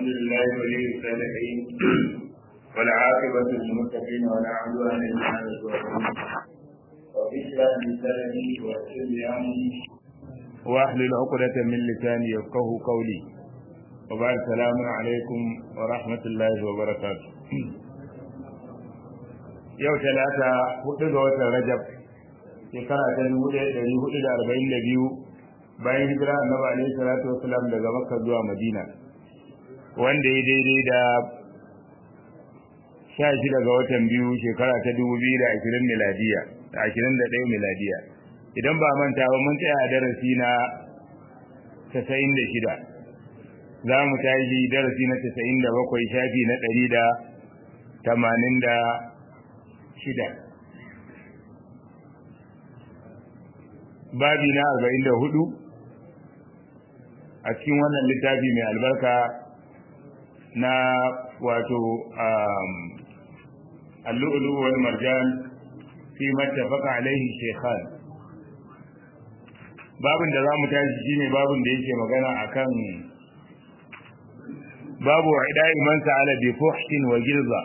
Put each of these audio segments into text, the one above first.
لله ولي الصالحين والعاقبة للمتقين ولا عدوان إلا على الظالمين رب اشرح لي صدري ويسر لي أمري واحلل عقدة من لساني يفقه قولي وبعد السلام عليكم ورحمة الله وبركاته yau talata hudu ga watan rajab shekara ta dubu ɗaya ɗari hudu da arba'in da biyu bayan hijira annabi alaihi salatu wasalam daga makka zuwa madina wanda ya daidai da sha shida ga watan biyu shekara ta dubu biyu da ashirin miladiya da ashirin da ɗaya miladiya idan ba manta ba mun tsaya a darasi na casa'in da shida za mu tashi darasi na casa'in da bakwai shafi na ɗari da tamanin da shida babi na arba'in da hudu a cikin wannan littafi mai albarka na wato allu'ulu wal marjan fi mattafaka alaihi shekhan babin da za mu tashi shine babin da yake magana akan babu idai man sa'ala bi fuhshin wa gilza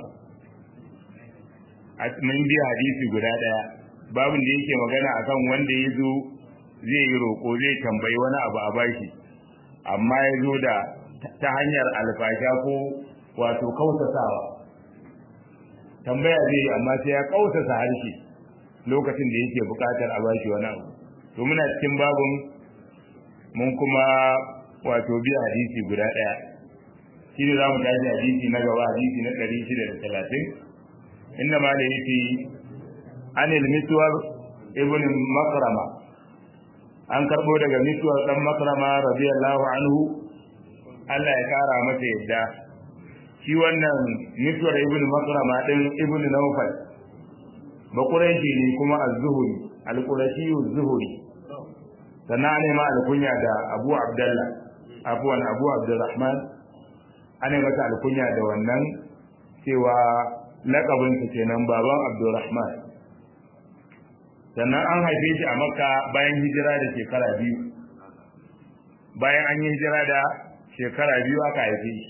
mun bi hadisi guda daya babin da yake magana akan wanda ya zo zai yi roƙo zai tambayi wani abu a bashi amma ya zo da ta hanyar alfasha ko wato kausasawa tambaya zai amma sai ya kausasa harshe lokacin da yake buƙatar a bashi wani abu to muna cikin babin mun kuma wato biya hadisi guda ɗaya shi ne za mu tashi hadisi na gaba hadisi na ɗari shida da talatin inda ma da yake anil miswar ibn makrama an karbo daga miswar dan makrama radiyallahu anhu Allah ya kara masa yadda shi wannan miswar ibn makrama din ibn nawfal bakuraishi ne kuma az-zuhri al-qurashi az-zuhri sannan ne ma alkunya da Abu Abdullah afwan Abu Abdurrahman ana masa alkunya da wannan cewa lakabinsa kenan baban Abdurrahman sannan an haife shi a makka bayan hijira da shekara biyu bayan an yi hijira da shekara biyu aka haife shi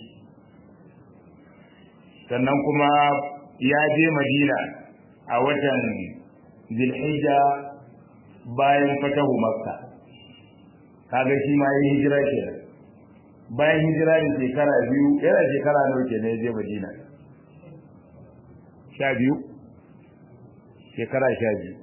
sannan kuma ya je madina a watan zilhijja bayan fatahu makka kaga shi ma yi hijira ke bayan hijira da shekara biyu yana shekara nawa ke ne ya je madina sha biyu shekara sha biyu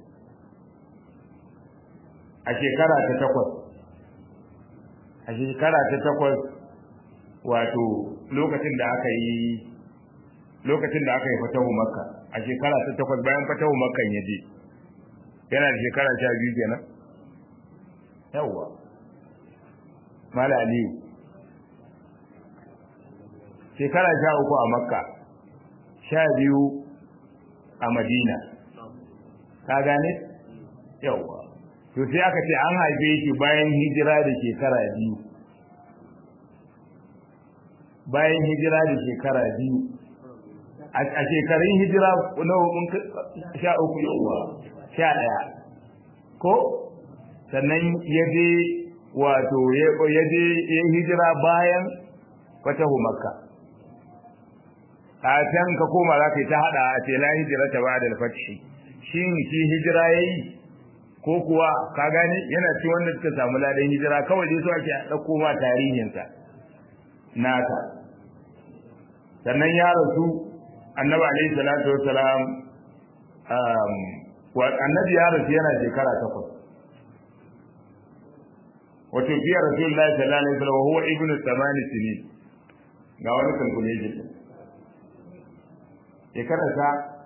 a shekara ta takwas a shekara ta takwas wato lokacin da aka yi lokacin da aka yi fatahu makka a shekara ta takwas bayan fatahu makkan ya je yana da shekara sha biyu kenan yawwa mala aliyu shekara sha uku a makka sha biyu a madina ka gane yawwa to sai aka ce an haife shi bayan hijira da shekara biyu bayan hijira da shekara biyu a shekarun hijira nawa mun sha uku yawa sha ɗaya ko sannan ya je wato ya je ya hijira bayan fatahu makka a can ka koma za ka yi ta haɗa a ce la hijira ta ba da alfashi shin shi hijira ya yi ko kuwa ka gane yana ci wanda suka samu ladan hijira kawai dai so ake ɗauko ma tarihinsa naka sannan ya rasu annabi alaihi salatu wassalam wa annabi ya rasu yana shekara takwas wato fiye rasulullahi sallallahu alaihi wasallam huwa ibnu thamani sinin ga wani calculation shekara sa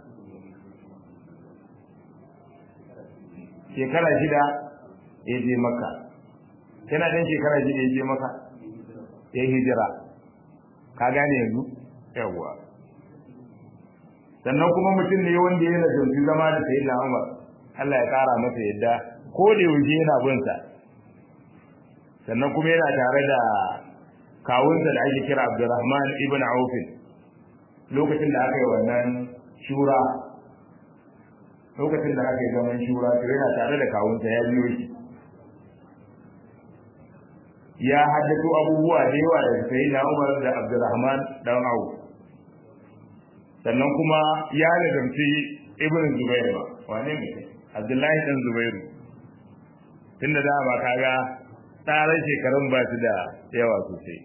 shekara shida ya je maka yana dan shekara shida ya je maka ya hijira ka gane yanzu yawwa sannan kuma mutum ne wanda yana zanzu zama da sayi na umar Allah ya kara masa yadda ko da yaushe yana bin sa sannan kuma yana tare da kawunsa da ake kira Abdurrahman ibn Auf lokacin da aka yi wannan shura lokacin da aka yi zaman shura to yana tare da kawunsa ya biyo shi ya haddato abubuwa da yawa da sai na Umar da Abdurrahman dan Auf sannan kuma ya lazamci Ibn Zubair ba wane ne Abdullahi dan Zubairu tunda da ba kaga tsaran shekarun ba su da yawa sosai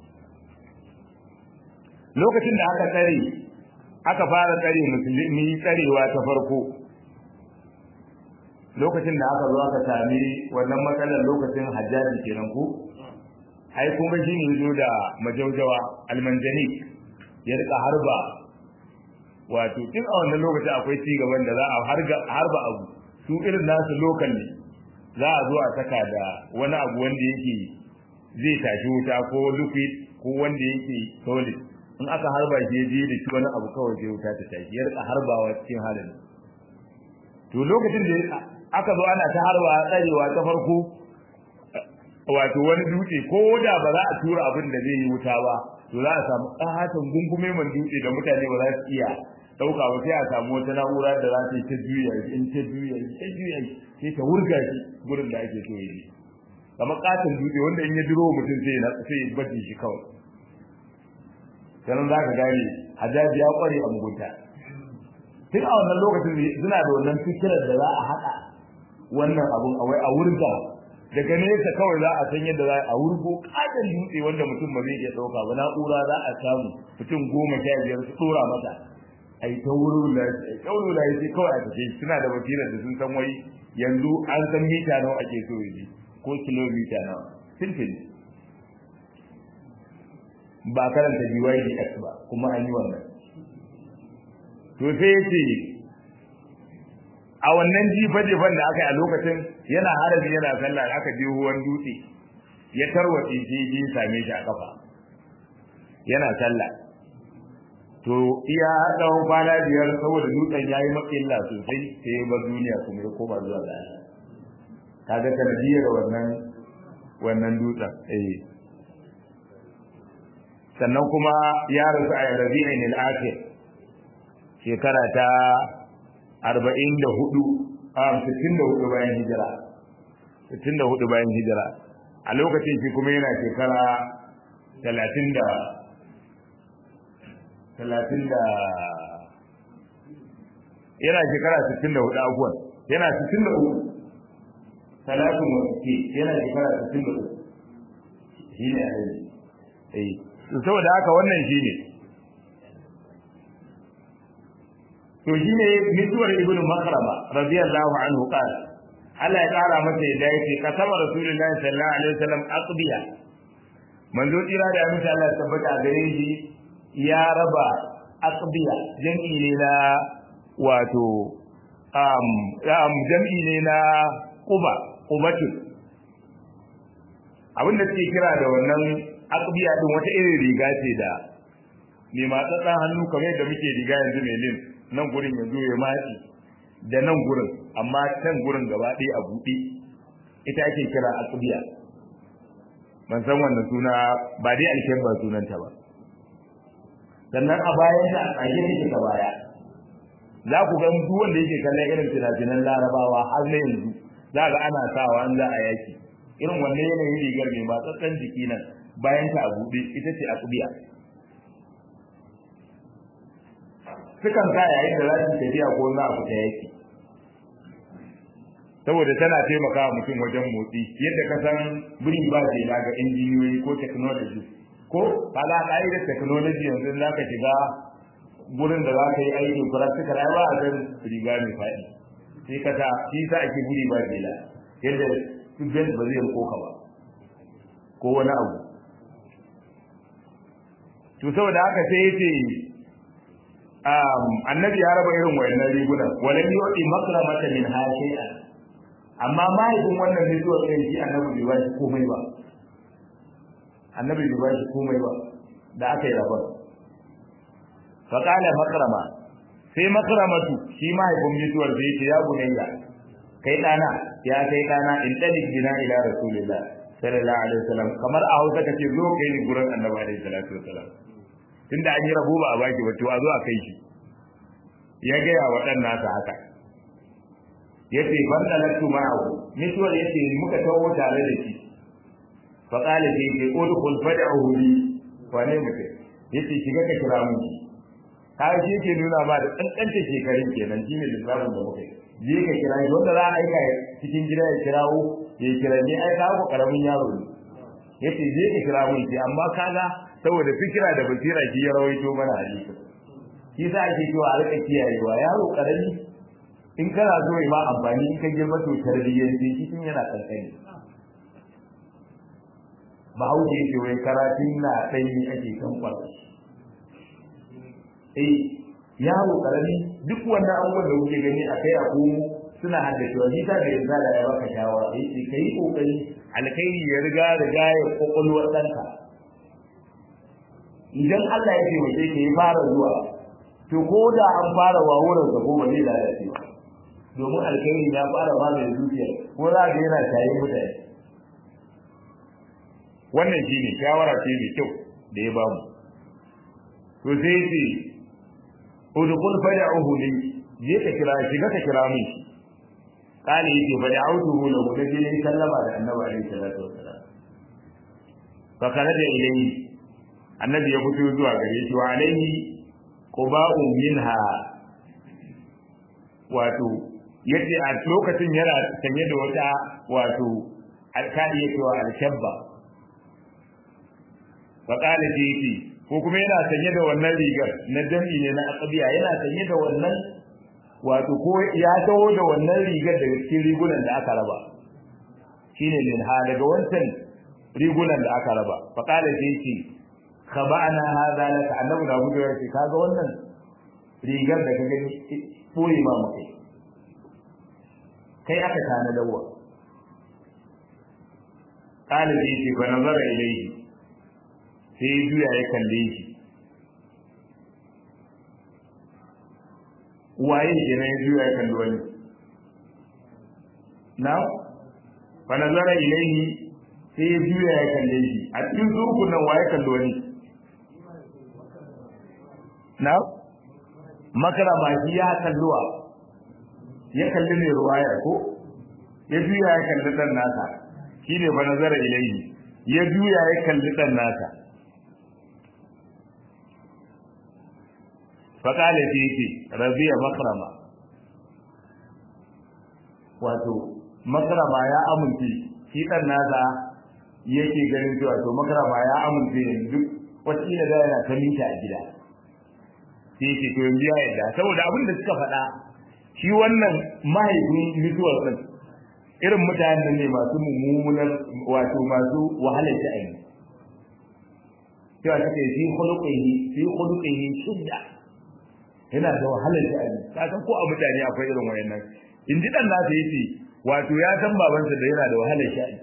lokacin da aka tsare aka fara tsare musulmi tsarewa ta farko lokacin da aka zo aka sami wannan matsalar lokacin hajjaji kenan ko ai kuma shi ne zo da majaujawa almanjani ya rika harba wato tun a wannan lokacin akwai ci gaban da za a harba abu su irin nasu lokal ne za a zo a saka da wani abu wanda yake zai tashi wuta ko liquid ko wanda yake solid in aka harba shi je da shi wani abu kawai sai wuta ta tashi ya rika harbawa cikin halin to lokacin da aka zo ana ta harba tsarewa ta farko wato wani dutse ko da ba za a tura abin da zai yi wuta ba to za a samu ƙaton gungume man dutse da mutane ba za su iya ɗauka ba sai a samu wata na'ura da za ta yi ta juya in ta juya ta juya sai ta wurga shi gurin da ake so ya yi kamar ƙaton dutse wanda in ya duro mutum sai ya sai ya baje shi kawai sannan za ka gane hajjaji ya ƙware a mugunta tun a wannan lokacin suna da wannan fikirar da za a haɗa wannan abun a wai a wurga daga nesa kawai za a san yadda za a wurgo katon dutse wanda mutum ba zai iya ɗauka ba na'ura za a samu mutum goma sha biyar su ɗora mata a yi ta wurin da a yi ta wurin da sai kawai a tafi suna da basirar da sun san wai yanzu an san mita nawa ake so yi ko kilomita nawa simple ba karanta BYDX ba kuma an yi wannan to sai ya ce a wannan jifa-jifan da aka yi a lokacin yana harabi yana sallah da aka je ruwan dutse ya tarwatse shi ji same shi a kafa yana sallah to iya tsawon kwana biyar saboda dutsen ya yi matsala sosai sai ya bar duniya kuma ya koma zuwa ga kaga sanadiyar wannan wannan dutsen eh sannan kuma ya rasu a rabi'in al-akhir shekara ta arba'in da hudu a sittin da hudu bayan hijira sittin da hudu bayan hijira a lokacin shi kuma yana shekara talatin da talatin da yana shekara sittin da hudu abuwan yana sittin da uku talatin wa ke yana shekara sittin da uku shi ne a yanzu eh saboda haka wannan shi ne to shine mutuwar ibnu makrama radiyallahu anhu qala Allah ya kara masa yadda yake kasaba rasulullahi sallallahu alaihi wasallam aqbiya manzo tsira da amince Allah ya tabbata a gare shi ya raba aqbiya jami'i ne na wato um, um jami'i ne na quba qubatun abinda suke kira da wannan aqbiya din wata irin riga ce da mai matsatsan hannu kamar yadda muke riga yanzu mai lin nan gurin ya zo ya matsi da nan gurin amma can gurin gaba ɗaya a buɗe ita ake kira aqbiya ban san wannan suna ba dai alken ba sunanta ba sannan a bayan ta a tsage take ta baya za ku ga duk wanda yake kallon irin fina-finan larabawa har na yanzu za ga ana sawa an za a yaki irin wannan yanayin rigar mai matsatsen jiki nan bayan ta a buɗe ita ce aqbiya sukan sa yayin da za su tafiya ko za a fita yaki saboda tana taimakawa mutum wajen motsi yadda ka san biri ba ce ga injiniyoyi ko technology ko kaga ka'idar technology yanzu za ka shiga gurin da za ka yi aikin practical ai ba a san riga mai faɗi sai ka ta shi sa ake buri ba jela yadda student ba zai koka ba ko wani abu to saboda haka sai yace annabi ya raba irin wayannan rigunan walan yudi makramata min hashi'a amma mahaifin wannan mutuwar ɗin shi annabi bai bashi komai ba annabi bai bashi komai ba da aka yi rabar fa qala makrama sai makramatu shi mahaifin mutuwar da yake ya bunayya kai dana ya kai dana in talik bina ila rasulillah sallallahu alaihi wasallam kamar a hausa kace zo kai ni gurin annabi alaihi salatu wasallam tunda an yi rabo ba a baki ba to a zo a kai shi ya gaya wa ɗan nasa haka ya ce ban da lattu ma'ahu mutuwar ya ce muka taho tare da shi fa qala fi ki udkhul fad'uhu li wane mutum yace shiga ka kira mu ka shi yake nuna ma da kankanta shekarun kenan shine lissafin da muka yi je ka kira shi wanda za a aika cikin gida ya kirawo ya kira ne ai ka karamin yaro ne yace je ka kira mu ce amma kaga saboda fikira da basira shi ya rawaito mana hadisi shi sa ake cewa a rika kiyayewa yaro karami in kana so ya ma amfani in ka girma to tarbiyyar shi tun yana kankani bahaushe yake wai karatun na ɗanyi ake kan kwallo eh yaro karami duk wannan abubuwan da kuke gani a kai a komo suna haddacewa shi ta da yanzu da ya baka shawara yace kai kokari alkhairi ya riga riga ya kokolwar ɗanka idan Allah ya taimake ka ya fara zuwa to ko da an fara wawuran sa ko ba zai lalace ba domin alkhairi ya fara ba da zuciya ko za ga yana tayi mutane wannan shine shawara ce mai kyau da ya bamu to sai ce udkhul fad'uhu li je ka kira shi ka kira min shi kale yake fad'uhu lahu da je sallama da annabi alaihi salatu wassalam fa kana da ilayhi annabi ya fito zuwa gare shi wa alaihi quba'u minha wato yace a lokacin yana sanye da wata wato alkali yake wa alshabba fa qala yake ko kuma yana sanye da wannan rigar na jami ne na aqbiya yana sanye da wannan wato ko ya taho da wannan rigar daga cikin rigunan da aka raba shine min ha daga wancan rigunan da aka raba fa qala yake khaba'na hadha laka annabi da gudu ya ce kaga wannan rigar da ka gani boye ma mu kai kai aka tana dawa qala bi ce fa nazara ilayhi sai ya juya ya kalle shi waye kenan ya juya ya kalli wani na fa nazara ilayhi sai ya juya ya kalle shi a cikin zurkun nan waye kalli wani na makarama shi ya kalluwa ya kalli mai ruwaya ko ya juya ya kalli dan nasa shi ne fa nazara ilayhi ya juya ya kalli dan nasa fa kale shi yake rabiya makrama wato makrama ya amince shi dan nasa yake ganin cewa to makrama ya amince yanzu wacce da yana ta mita a gida sai yake to yanzu ya yarda saboda abin da suka faɗa shi wannan mahaifin mutuwar din irin mutanen ne masu mummunar wato masu wahalar sha'ani cewa suka yi fi khuluqihi fi khuluqihi shidda yana da wahalar sha'ani ka san ko a mutane akwai irin wayannan in ji dan nasa yace wato ya san babansa da yana da wahalar sha'ani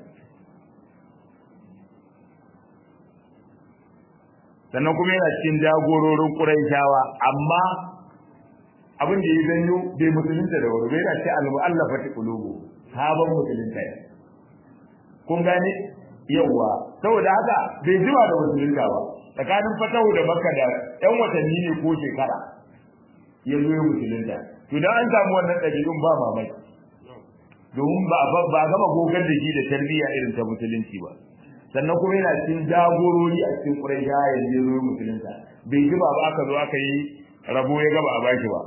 sannan kuma yana cikin jagororin Qurayshawa amma abin da ya zanyo bai musulunta da wuri bai yana ce al-mu'allafati qulubu sabon musulunta ne kun gane yawa saboda haka bai jima da musulunta ba tsakanin fatahu da makka da yan watanni ne ko shekara ya zo ya musulunta to dan an samu wannan ɗabi'un ba mamaki domin ba ba gama gogar da shi da tarbiyya irin ta musulunci ba sannan kuma yana cikin jagorori a cikin Quraisha yanzu zo musulunta bai ji ba aka zo aka yi rabo ya gaba a baki ba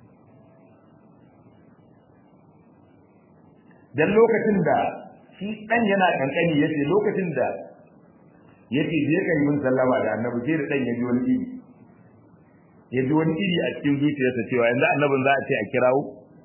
dan lokacin da shi dan yana kankani yace lokacin da yace je kai mun sallama da annabi sai da dan ya ji wani iri ya ji wani iri a cikin zuciyarsa cewa yanzu annabin za a ce a kirawo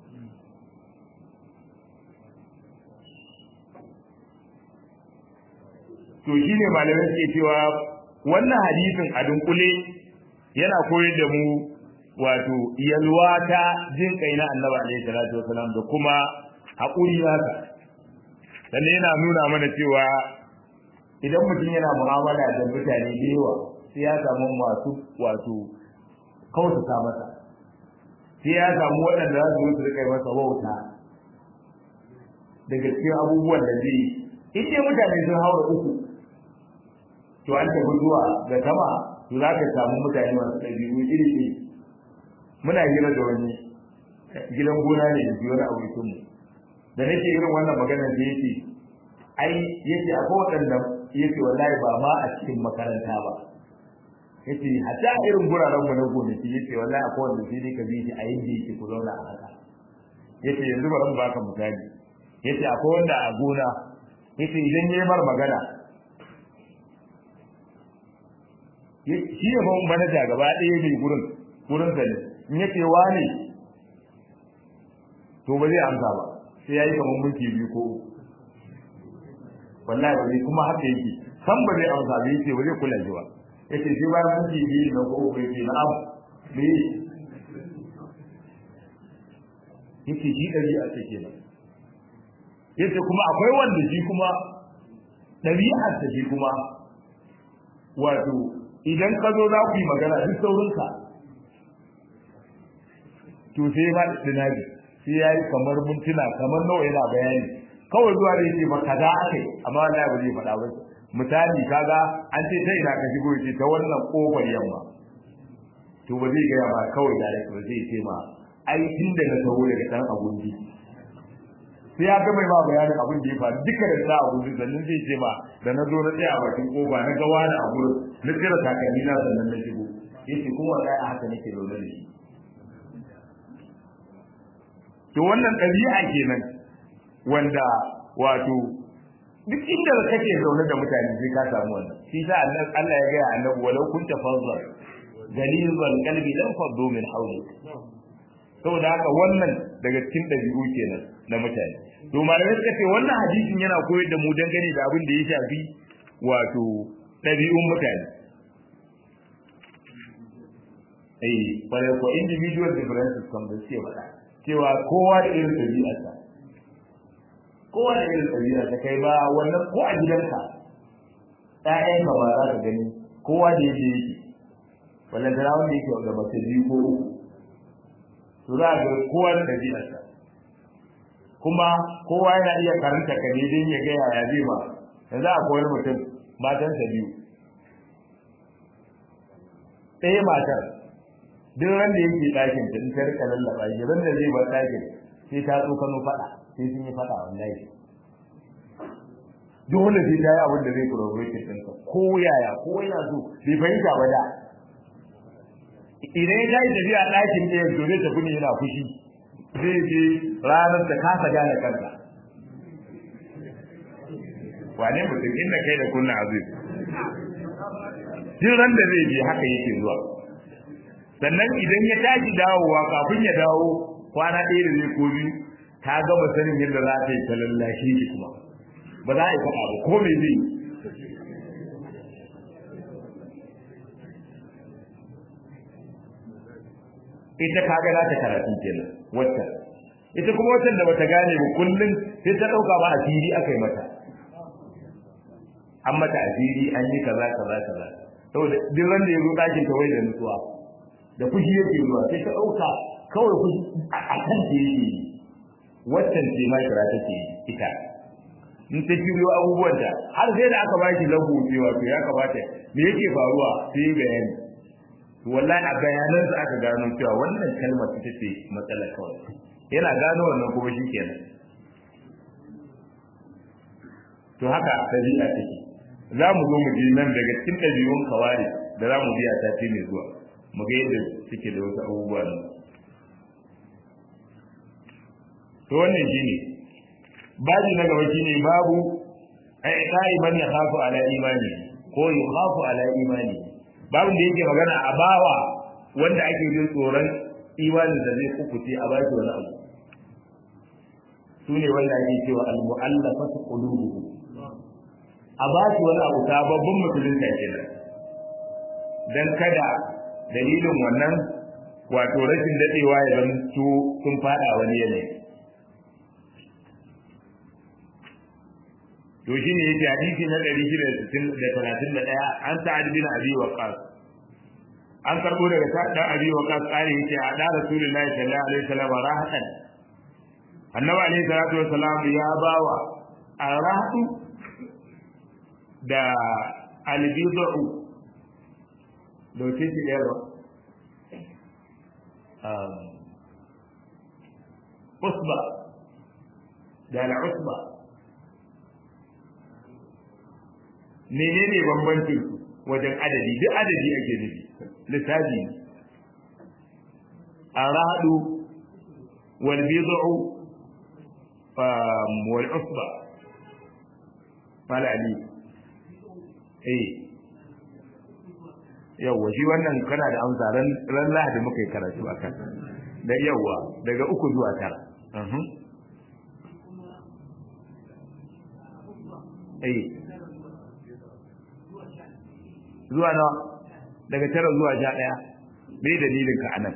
to shine malamai suke cewa wannan hadisin a dunkule yana koyar da mu wato yalwa ta jin kai na annabi alaihi salatu wasalam da kuma haƙuri nasa sannan yana nuna mana cewa idan mutum yana mu'amala da mutane da yawa sai ya samu masu wato kautata masa sai ya samu waɗanda za su su rika masa wauta daga cikin abubuwan da zai in dai mutane sun haura uku to an tafi zuwa ga sama to za ka samu mutane masu ɗabi'u iri iri muna hira da wani gidan gona ne da wani abokin mu da nake irin wannan magana da yake ai yace akwai waɗanda yace wallahi ba ma a cikin makaranta ba yace hatta irin guraren mu na gonaki yace wallahi akwai wanda sai dai ka bi shi a yanda yake ku zauna a haka yace yanzu bari mu baka misali yace akwai wanda a gona yace idan yayi mar magana shi ne fa manaja gaba ɗaya mai gurin gurin sa ne in yace wani to ba zai amsa ba sai yayi kamar minti biyu ko uku wallahi ba zai kuma haka yake san ba zai amsa ba yace ba zai kula shi ba yace sai bayan minti biyu na ko uku yace na'am me yace shi ɗabi'a ce kenan yace kuma akwai wanda shi kuma ɗabi'ar ta shi kuma wato idan ka zo za ku yi magana duk saurinka to sai ba tunabi sai ya yi kamar mintuna kamar nawa yana bayani kawai zuwa da yake ba kaza akai amma wallahi ba zai faɗa ba misali kaga an ce ta ina ka shigo yace ta wannan kofar yamma to ba zai gaya ma kawai da ba zai ce ma ai tun da na taho daga dan abundi sai ya ga mai ba bayanin abin da ya faru duka da sa abundi sannan zai ce ma da na zo na tsaya a bakin kofa na ga wani a gurin na tsira takalmi na sannan na shigo yace kuma wallahi haka nake zaune da shi to wannan ɗabi'a kenan wanda wato duk inda kake zaune da mutane sai ka samu wannan shi sa Allah ya ga annabi walau kunta fazzar galizal qalbi lam faddu min hawlik saboda haka wannan daga cikin ɗabi'u kenan na mutane to malamai suka ce wannan hadisin yana koyar da mu dangane da abin da ya shafi wato ɗabi'un mutane eh bare ko individual differences kan da suke faɗa cewa kowa da irin ɗabi'arsa kowa da irin ɗabi'arsa kai ba wannan ko a gidanka ƴaƴanka ba za ka gani kowa da yake yake wannan da wanda yake da mace biyu ko uku to za ga kowa da ɗabi'arsa kuma kowa yana iya karanta ka ne don ya ga yaya zai ba yanzu akwai wani mutum matansa biyu ɗaya matar duk ran da yake ɗakin ta in ta rika lallaba shi ran da zai bar ɗakin sai ta tsokano faɗa sai sun yi faɗa wallahi dole sai ta yi abin da zai provoke ɗinka ko yaya ko yana so bai fahimta ba da idan ya yi tafiya ɗakin ɗaya to zai tafi ne yana fushi zai je ranar da kasa gane kanka wane mutum inda kai da kunna aziz duk ran da zai je haka yake zuwa sannan idan ya tashi dawowa kafin ya dawo kwana ɗaya da zai ko biyu ta gama sanin yadda za ta yi ta lallashe shi kuma ba za a yi faɗa ba ko me zai ita kaga za ta karatu kenan wacce ita kuma wacce da bata gane ba kullum sai ta ɗauka ba asiri aka yi mata an mata asiri an yi kaza kaza kaza saboda duk ran da ya zo ɗakin ta wai da nutsuwa da fushi yake zuwa sai ta ɗauka kawai fushi a kan ta yake yi waccan ce ma kira take ita in ta shiryo abubuwan da har sai da aka ba shi lahu cewa to ya kamata me yake faruwa sai yi bayani to wallahi a bayanan sa aka gano cewa wannan kalmar ita ce matsala kawai yana gano wannan kuma shi kenan to haka ɗabi'a take za mu zo mu je nan daga cikin ɗabi'un kawari da za mu biya sati mai zuwa mu ga yadda suke da wasu abubuwa nan to wannan shine babu na gaba shine babu ai kai man ya khafu ala imani ko ya khafu ala imani babu da yake magana a bawa wanda ake jin tsoron imanin da zai kukuce a baki wani abu sune wanda ake cewa al-mu'allafatu qulubuhum a baki wani abu sababbin musulunta kenan dan kada dalilin wannan wato rashin dadewa ya zanto sun fada wani yanayi to shine yake hadisi na 631 an sa'ad bin abi waqas an karbo daga sa'ad bin abi waqas kare yake a da rasulullahi sallallahu alaihi wasallam rahatan annabi alaihi salatu wasallam ya bawa arahatu da albidu da wace ce ɗaya ba usba da al'usba menene bambancin wajen adadi duk adadi ake nufi lissafi aradu wal bid'u wal usba mala ali eh yawa shi wannan kana da amsa ran ran lahadi muka yi karatu akan da yawa daga uku zuwa tara eh zuwa nawa daga tara zuwa sha ɗaya bai dalilin ka anan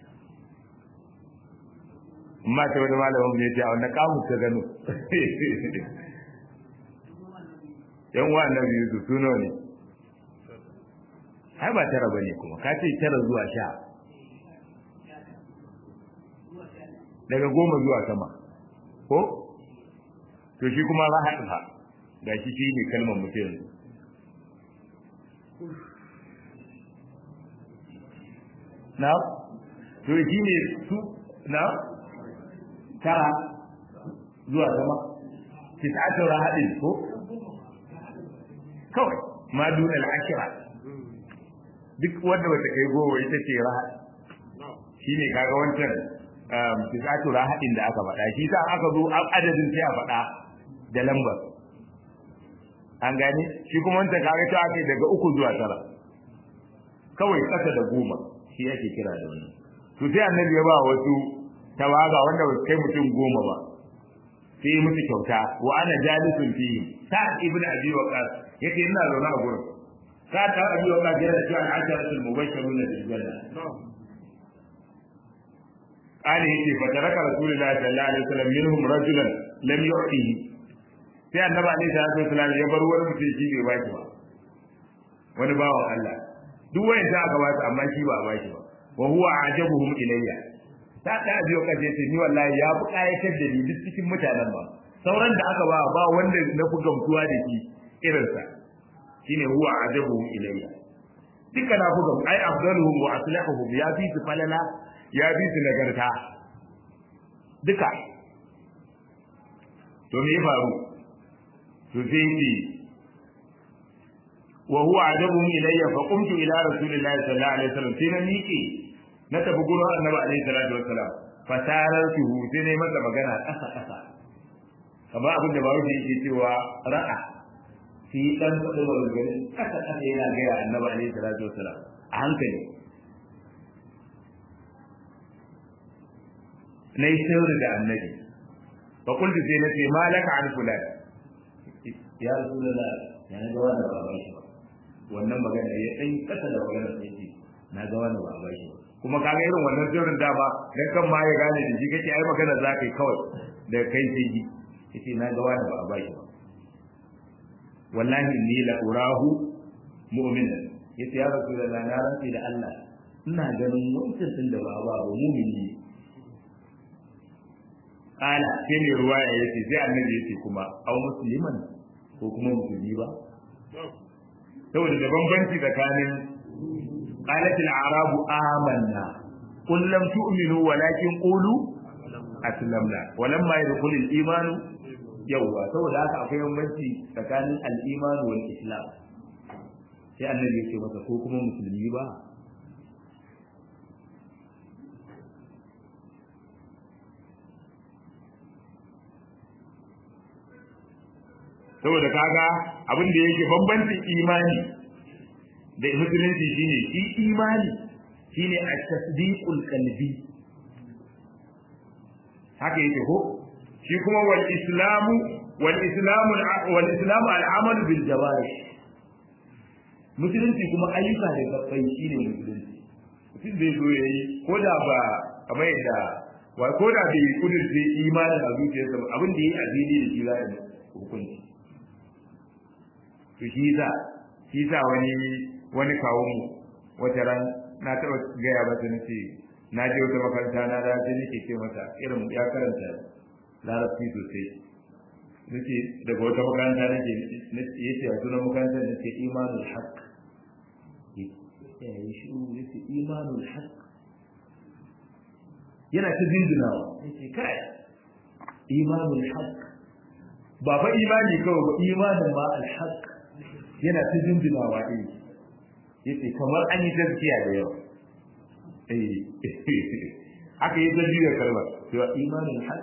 amma ta wani malamin mai ce a wannan kamun ta gano yan wa annabi yusuf suno ne ai ba tara bane kuma ka ce tara zuwa sha daga goma zuwa sama ko to shi kuma rahat fa ga shi shi ne kalmar mutum yanzu na to shi ne su na tara zuwa sama tis'atu rahadin ko kawai ma dun al-ashra duk wanda bata kai goma ita ce rahad shine kaga wancan tis'atu rahadin da aka faɗa shi sa aka zo adadin sai a faɗa da lambar an gane shi kuma wancan kaga ta ake daga uku zuwa tara kawai ƙasa da goma shi yake kira da wannan to sai annabi ya ba wasu tawaga wanda ba kai mutum goma ba sai yi musu kyauta wa ana jalisun fi sa'ad ibn abi waqas yake ina zaune a gurin sa'ad ibn abi waqas yana cewa al-asharatul mubashshiruna bil janna قال يتي فترك رسول الله صلى الله عليه وسلم منهم رجلا لم يعطيه sai annabi alaihi salatu wasallam ya bar wani mutum shi bai baki ba wani bawan Allah duk wayan da aka ba amma shi ba a baki ba wa huwa ajabuhum ilayya ta da biyo kaje ce ni wallahi ya fi kayatar da ni duk cikin mutanen ba sauran da aka ba ba wanda na fi gamsuwa da shi irinsa shine huwa ajabuhum ilayya duka na fi gamsu ai afdaluhum wa aslihuhum ya fi su falala ya fi su nagarta duka to me ya faru to sai ce wa huwa ajabuhum ilayya fa qumtu ila rasulillahi sallallahu alaihi wasallam sai na miƙe na tafi gurin annabi alaihi salatu wassalam fa tarartuhu sai ne masa magana ƙasa ƙasa kamar abin da bawo yake cewa ra'a fi dan kudu wa gari ƙasa ƙasa yana ga ya annabi alaihi salatu wassalam a hankali nayi sirri da annabi fa qultu sai na ce malaka an fulan ya rasulullah ya na ga wani ba ba shi ba wannan magana ya dan kasa da magana sai ce na ga wani ba ba shi ba kuma kaga irin wannan sirrin dama dan kan ma ya gane da shi kake ai magana za ka yi kawai da kai sai ji yace na ga wani ba ba shi ba wallahi inni la urahu mu'minan yace ya rasulullah na rantsi da Allah ina ganin wancan din da ba ba ba mu'mini Kala sai ne ruwaya yace sai annabi yace kuma au musliman ko kuma musulmi ba saboda da bambanci tsakanin qalat al-a'rab amanna qul lam tu'minu walakin qulu aslamna walamma yadkhul al-iman yawwa saboda haka akwai bambanci tsakanin al-iman wal islam sai annabi ya ce masa ko kuma musulmi ba saboda kaga abin da yake bambancin imani da musulunci shine shi imani shine at-tasdiqul qalbi haka yake ko shi kuma wal islamu wal islamu wal islamu al-amalu bil jawarih musulunci kuma ayyuka da gabbai shine musulunci mutum zai zo yayi ko da ba kamar yadda wa ko da bai kudurce imanin a zuciyarsa abin da yayi a fili da shi za a hukunci to shi za shi za wani wani kawo mu wata ran na taɓa gaya masa na ce na je wata makaranta na da sai nake ce masa irin ya karanta larabci sosai nace daga wata makaranta nake yace a sunan makarantar nace imanul haqq ya yi shi yace imanul haqq yana ta jinjinawa yace kai imanul haqq ba fa imani kawai ba imanin ma al haqq yana ta jinjinawa ɗin yace kamar an yi gaskiya da yawa aka yi zargi da kalmar cewa imanin haq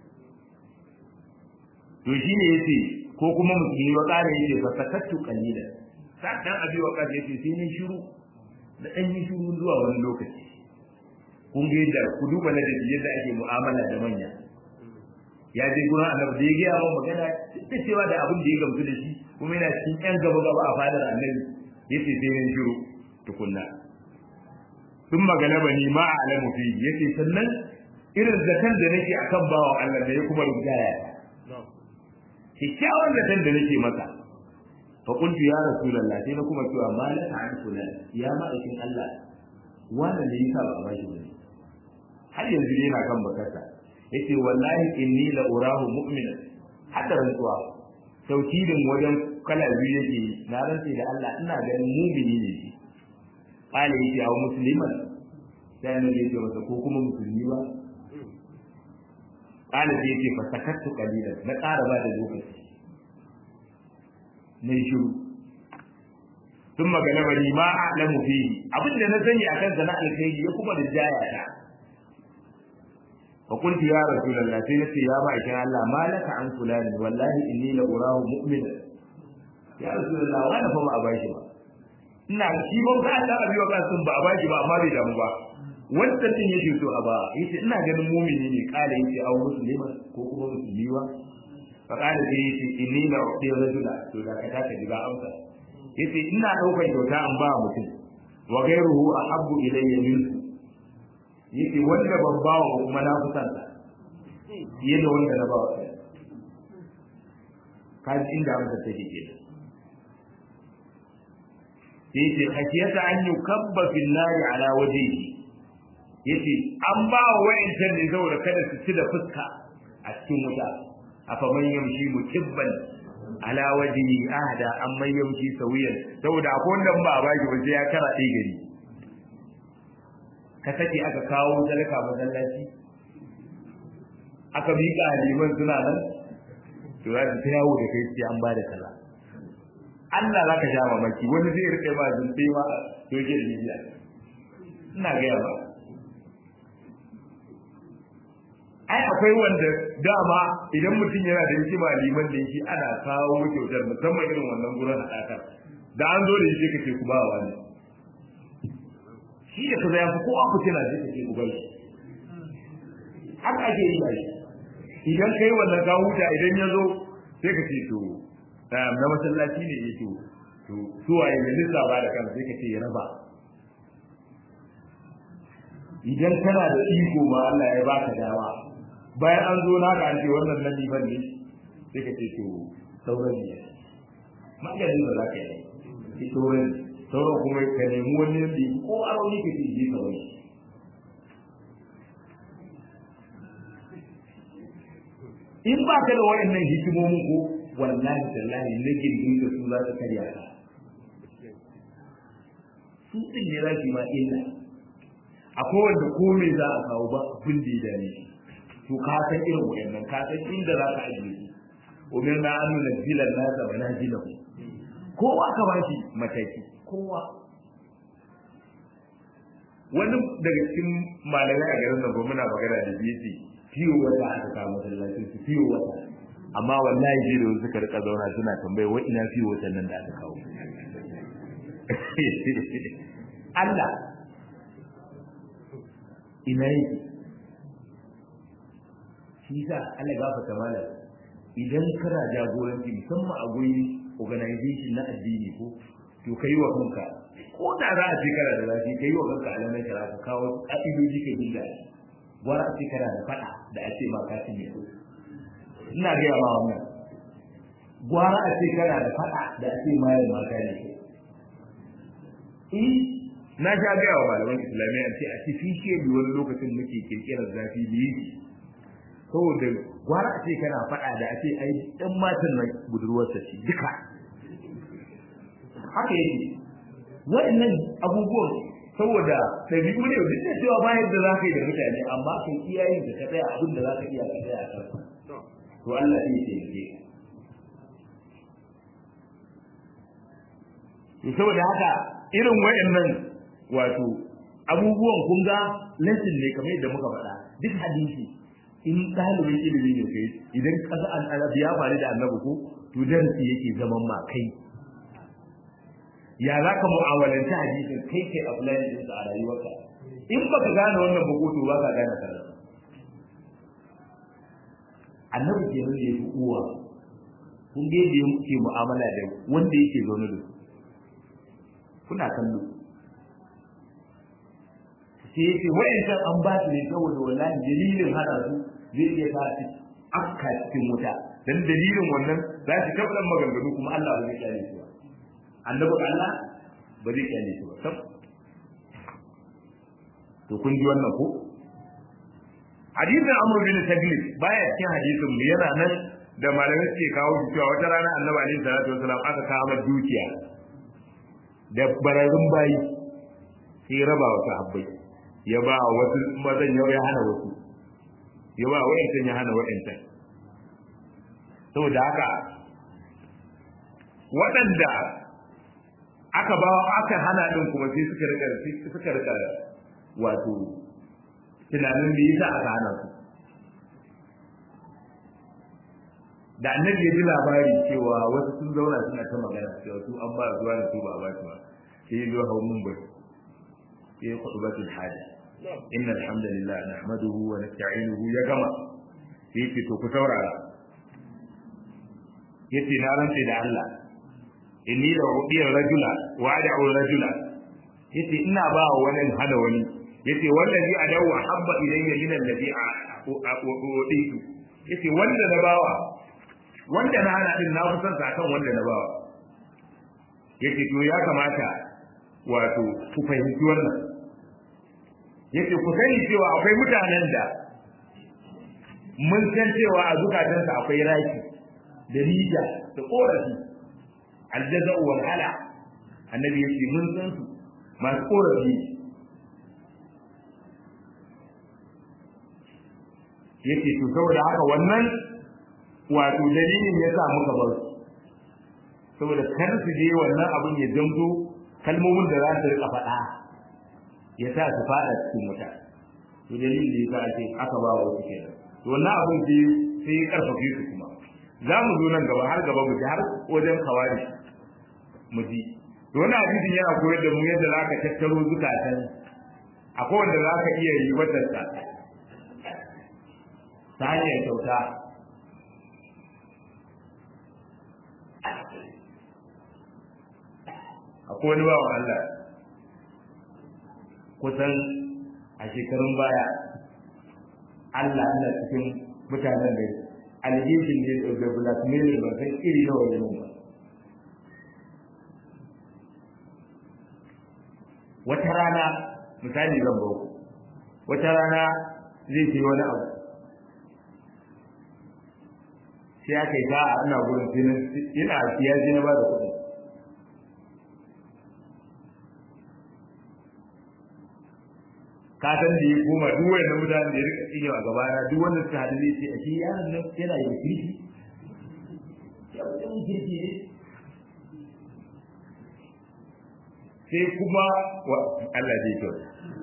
to shi ne yace ko kuma musulmi ba ƙara yace fa sakattu qalilan sa dan abi wa kace yace sai ni shiru da dan yi shiru zuwa wani lokaci kun ga yadda ku duba na da yadda ake mu'amala da manya ya je gurin annabi da ya gaya wa magana da cewa da abin da ya gamsu da shi kuma yana cikin yan gaba gaba a fadar annabi yace sai ni shiru tukunna sun magana ba ni ma alamu fi yace sannan irin zakan da nake akan bawan Allah da ya kuma rigaya kikkiawan zakan da nake masa fa qultu ya rasulullah sai na kuma cewa malaka an fulan ya ma'aikin Allah wannan ne yasa ba a bashi ba har yanzu ne yana kan bakarsa yace wallahi inni la urahu mu'mina hadda rantsuwa taukidin wajen kala biyu yake na rantsi da Allah ina ganin mu'mini ne shi qala yace aw musliman sai ne yace masa ko kuma musulmi ba qala sai yace fa sakattu qalilan na ƙara ba da lokaci na shiru ثم غلبني ما اعلم فيه abin da na sani akan sana alkhairi ya kuma da jaya ta fa qultu ya rasulullah sai nace ya ba ikin Allah malaka an fulani wallahi inni la urahu mu'mina ya rasulullah wala fa ba a bashi ba ina shi ban ka Allah abi wa kasun ba a bashi ba amma bai damu ba wanda din yake so a ba yace ina ganin mu'mini ne kala yace aw muslima ko kuma musulmi ba fa kala sai yace inni la uqdi rajula to da ka ta diga amsa yace ina daukar kyauta an ba mutum wa ghayruhu ahabbu ilayya minhu yace wanda ban ba wa kuma na kusan sa fiye da wanda na ba wa kai kaji inda amsa take ke yace khashiyata an yukabba fil nari ala wajhihi yace an ba wa wa'insan ne saboda kada su ci da fuska a cikin wuta afa man yamshi mukibban ala wajhi ahda an man yamshi sawiyan saboda akwai wanda ba a baki ba sai ya kara ɗaya gari ka sake aka kawo talaka masallaci aka miƙa liman suna nan to za su ta yawo da kai sai an ba da kaza Allah za ka sha mamaki wani zai rike ba zuntai ma to yake da bibiya ina gaya ba ai akwai wanda dama idan mutum yana da hikima liman da yake ana kawo kyautar musamman irin wannan gurin haɗakar da an zo da shi ka ce ku ba wa ne shi da kaza ya fi ko aku tana zai kace ku bai haka ake yi bai idan kai wannan ka huta idan ya zo sai ka ce to na masallaci ne yake to su waye ne lissa ba da kan sai ka ce ya raba idan kana da iko ma Allah ya baka dama bayan an zo naka an ce wannan na liman ne sai ka ce to sauran ne maganin ba za ka yi sauran sauran kuma ka nemi wani yadda ko arauni ka ce je kawai in ba ka da wayannan hikimomin ko wallahi tallahi na gindin da su za su karya ka su din ne za su ma illa akwai wanda ko me za a kawo ba abin da ya dame shi to ka san irin wayannan ka san inda za ka ajiye su umirna an nunzila nasa manazilahu kowa ka ba shi mataki kowa wani daga cikin malamai a garin nan muna magana da bisi fiyo wata aka kawo masallacin su fiyo wata amma wallahi je da wasu suka rika zauna suna tambaye wa ina fiyo wata nan da aka kawo Allah ina yake shi sa Allah gafarta malam idan kana jagoranci musamman a gurin organization na addini ko to kai wa kanka ko da za a ce kana da zafi kai wa kanka alamai kara ka kawo ka'idoji ka bin da gwara a ce kana da faɗa da a ce ma ka cinye ko ina gaya ma wannan gwara a ce kana da faɗa da a ce mayar ma ka ne eh na sha gaya wa malaman islamiyya ce a ci fishe bi wani lokacin muke kirkirar zafi biyu saboda gwara a ce kana faɗa da a ce ai ɗan matan na budurwarsa ce duka haka yake waɗannan abubuwan saboda ɗabi'u ne duk da cewa bayan da za ka yi da mutane amma kai iyayen da ka tsaya abin da za ka iya ka tsaya a kansa to Allah zai taimake to saboda haka irin wayannan wato abubuwan kun ga lesson ne kamar yadda muka faɗa duk hadisi in ɗalibin ilimi ne kai idan kasa an arabi ya faru da annabi ko to darasi yake zaman ma kai ya za ka mu'amalanta hadisin kai kai apply din sa a rayuwarka in baka gane wannan ba to ba ka gane karatu annabi ke nan yake uwa kun ga yadda yake mu'amala da wanda yake zaune da su kuna kallo sai yake wa'ancan an ba su ne saboda wallahi dalilin hada su zai iya sa su akka cikin wuta dan dalilin wannan za su tabbatar maganganu kuma Allah ba zai kyale su ba annabi Allah ba zai kyale su ba sab to kun ji wannan ko hadisin Amr bin Taglib baya cikin hadisin mu yana nan da malamai suke kawo shi cewa wata rana annabi alaihi salatu wasalam aka kawo dukiya da bararrun bayi sai raba wa sahabbai ya ba wasu mazan ya hana wasu ya ba wa'yancan ya hana wa'yancan saboda haka waɗanda aka ba aka hana ɗin kuma sai suka rika suka rika wato tunanin da yasa aka hana su da annabi ya ji labari cewa wasu sun zauna suna ta magana cewa su an ba zuwa da su ba ba su ba sai ya zo hau mun bai sai khutbatul haja inna alhamdulillah nahmaduhu wa nasta'inuhu ya gama sai ce to ku saurara yace na rantsa da Allah inni la udiya rajula wa ad'u rajula yace ina ba wani hada wani yace wallazi adawu habba ilayya min alladhi uditu yace wanda na bawa wanda na hana din na kusan sa kan wanda na bawa yace to ya kamata wato ku fahimci wannan yace ku sani cewa akwai mutanen da mun san cewa a zukatansa akwai raki da rija da korafi aljaza wal hala annabi yace mun san su masu korafi yace to saboda haka wannan wato dalilin ya sa muka bar su saboda kar su je wannan abin ya zanto kalmomin da za su rika faɗa ya sa su faɗa cikin wuta to dalilin da ya sa ake aka ba wa wasu kenan to wannan abin sai sai ya karfafe su kuma za mu zo nan gaba har gaba mu ji har wajen kawari mu ji to wannan hadisin yana koyar da mu yadda za ka tattaro zukatan akwai wanda za ka iya yi watarsa ta hanyar kyauta akwai wani bawan Allah kusan a shekarun baya Allah Allah cikin mutanen da alhejin ne da blackmailing ba san iri nawa ne ba wata rana misali zan bau wata rana zai ce wani abu sai aka yi sa'a ina gurin sai ina siya sai na ba da kuɗi ka san da ya koma duk wanda mutanen da ya rika tsinewa a gaba na duk wanda suka haɗu zai ce a shi yaron nan yana da kirki ya wajen kirki ne sai kuma Allah zai kyau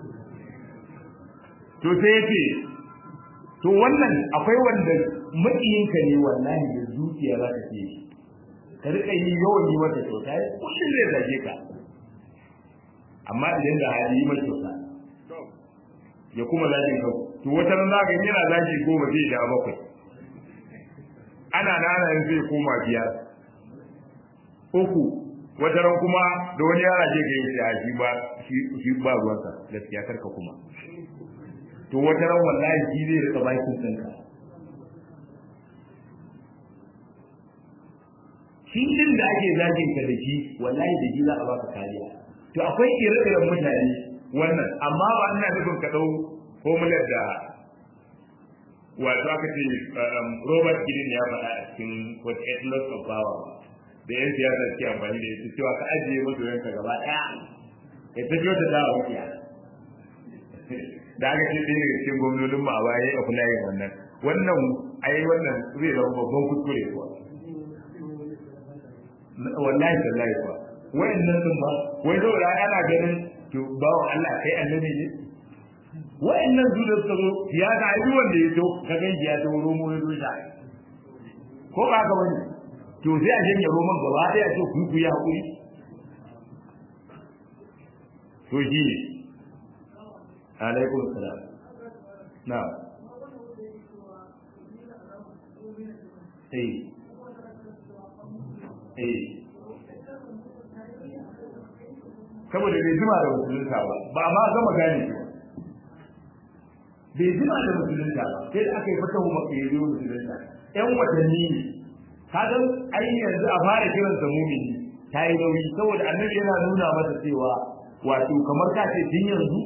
to sai ya ce to wannan akwai wanda maƙiyinka ne wallahi da zuciya za ka ce ka rika yi yawan yi mata kyauta ya kullum zai zage ka amma idan da hali yi mata kyauta ya kuma zagin ka to wata ran za ka yana zagi goma zai da bakwai ana nana yin zai koma biyar uku wata ran kuma da wani yara je ga yi a shi ba shi ba ruwansa gaskiya karka kuma to wata ran wallahi shi zai rika bakin tsinka shi din da ake zagin ka da shi wallahi da shi za a baka kariya to akwai ire-iren mutane wannan amma ba ina nufin ka dau formular da wato aka ce Robert Gideon ya faɗa a cikin What Eight Laws of Power da yan siyasa ke amfani da ita cewa ka ajiye masoyanka gaba ɗaya ya ta kyauta ta a wukiya da aka ce ɗaya daga cikin gwamnonin ma a baya ya kula yin wannan wannan ai wannan zai zama babban kuskure kuwa wallahi tallahi kuwa wayannan sun ba wai saboda ana ganin to bawo Allah kai annabi ne wayannan su da suka zo ya ga ai wanda ya zo ka ga ya zo romo ya zo da ko ba ka bane to sai a janye roman gaba daya ce ku ku ya hakuri to shi ne alaikum salam na eh eh saboda bai jima da musulunta ba ba ma gama gane bai jima da musulunta ba sai da aka yi fata mu maka yazo musulunta yan watanni ne kaga ai yanzu a fara kiran sa mumini ta yi nauyi saboda annabi yana nuna masa cewa wato kamar ka ce tun yanzu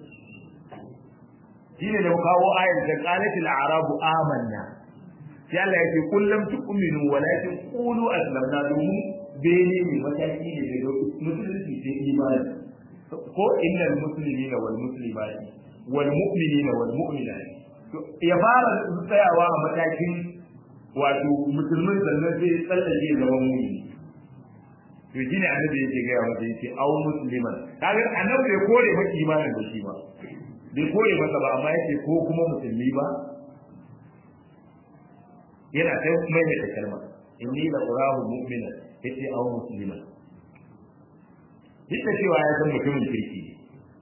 shine da kawo ayar da qalatil a'rabu amanna sai Allah ya ce kullum tu'minu walakin qulu aslamna domin bene ne mataki ne daga musulunci sai imani ko innal muslimina wal muslimati wal mu'minina wal mu'minati ya fara tsayawa a matakin wato musulmin sannan sai tsallake zama mu'mini to shine annabi yake ga ya masa yace aw musliman kaga annabi bai kore maka imanin da shi ba bai kore masa ba amma yace ko kuma musulmi ba yana sai mai da kalma inni la urahu mu'minan yace aw musliman duk da cewa ya san mutumin kirki ne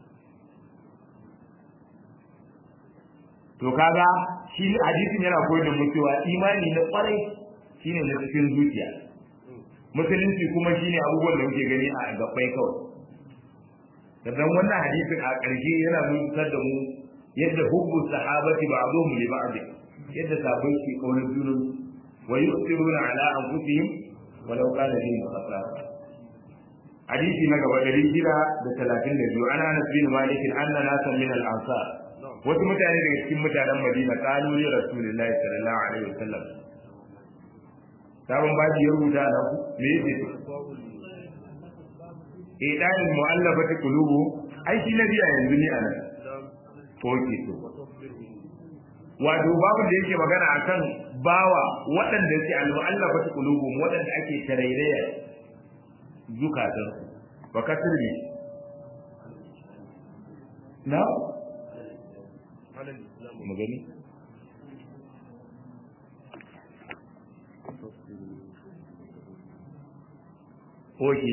to kaga shi hadisin yana koyar da mu cewa imani na kwarai shine na cikin zuciya musulunci kuma shine abubuwan da muke gani a gabbai kawai dan wannan hadisin a ƙarshe yana nuna da mu yadda hubbu sahabati ba'dhum li ba'd yadda sahabbai ke kaunar junan wa yusiruna ala anfusihim walau kana bihim khasara hadisi na gaba dari shida da talatin da biyu ana anas bin malik anna nasan min al ansar wasu mutane daga cikin mutanen madina qalu li rasulillahi sallallahu alaihi wasallam sabon baji ya rubuta na ku me yake eh dan mu'allafati qulubu ai shi na biya yanzu ni anan ko ke to wato babu da yake magana akan bawa waɗanda ke al-mu'allafati qulubu waɗanda ake tarairaya zukatan wa kasir ne na magani oke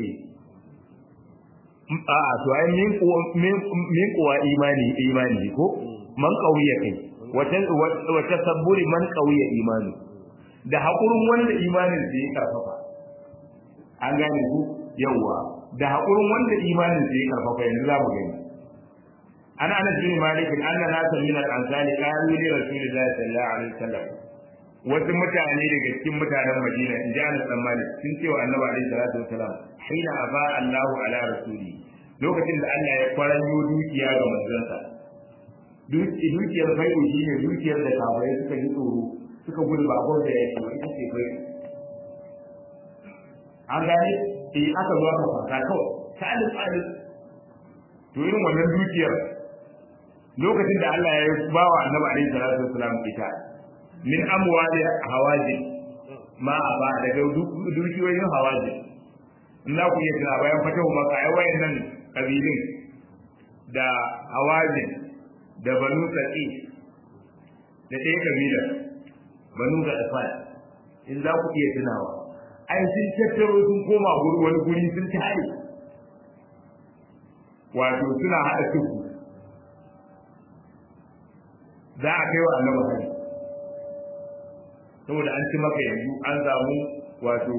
a to ai min min kuwa imani imani ko man kauye kai wata wata sabburi man kauye imani da hakurin wanda imanin da ya karfafa an gane ku yawa da hakurin wanda imanin da ya karfafa yanzu za mu gani ana anas bin malik anna nasan min al-ansari qalu li rasulillahi sallallahu alaihi wasallam wasu mutane daga cikin mutanen Madina in ji Anas dan Malik sun ce wa Annabi alaihi salatu wasalam hina aba Allahu ala rasuli lokacin da Allah ya kwaranyo dukiya ga manzansa dukiyar fai'u shi ne dukiyar da kafirai suka yi tsoro suka gudu ba gwar da yake ba ita ce fai'u an gane eh aka zo aka fasa kawai ta alif alif to irin wannan dukiyar lokacin da Allah ya ba wa Annabi alaihi salatu wasalam ita min amwali hawaji ma ba daga dukiyoyin hawaji in za ku iya tuna bayan fatahu maka ai wayannan kabilin da hawaji da banu saqi da ɗaya kabilar banu ga afal in za ku iya tunawa ai sun tattaro sun koma guri wani guri sun tare wato suna haɗa tuku za a kai wa annabi hari saboda an ci maka yanzu an samu wato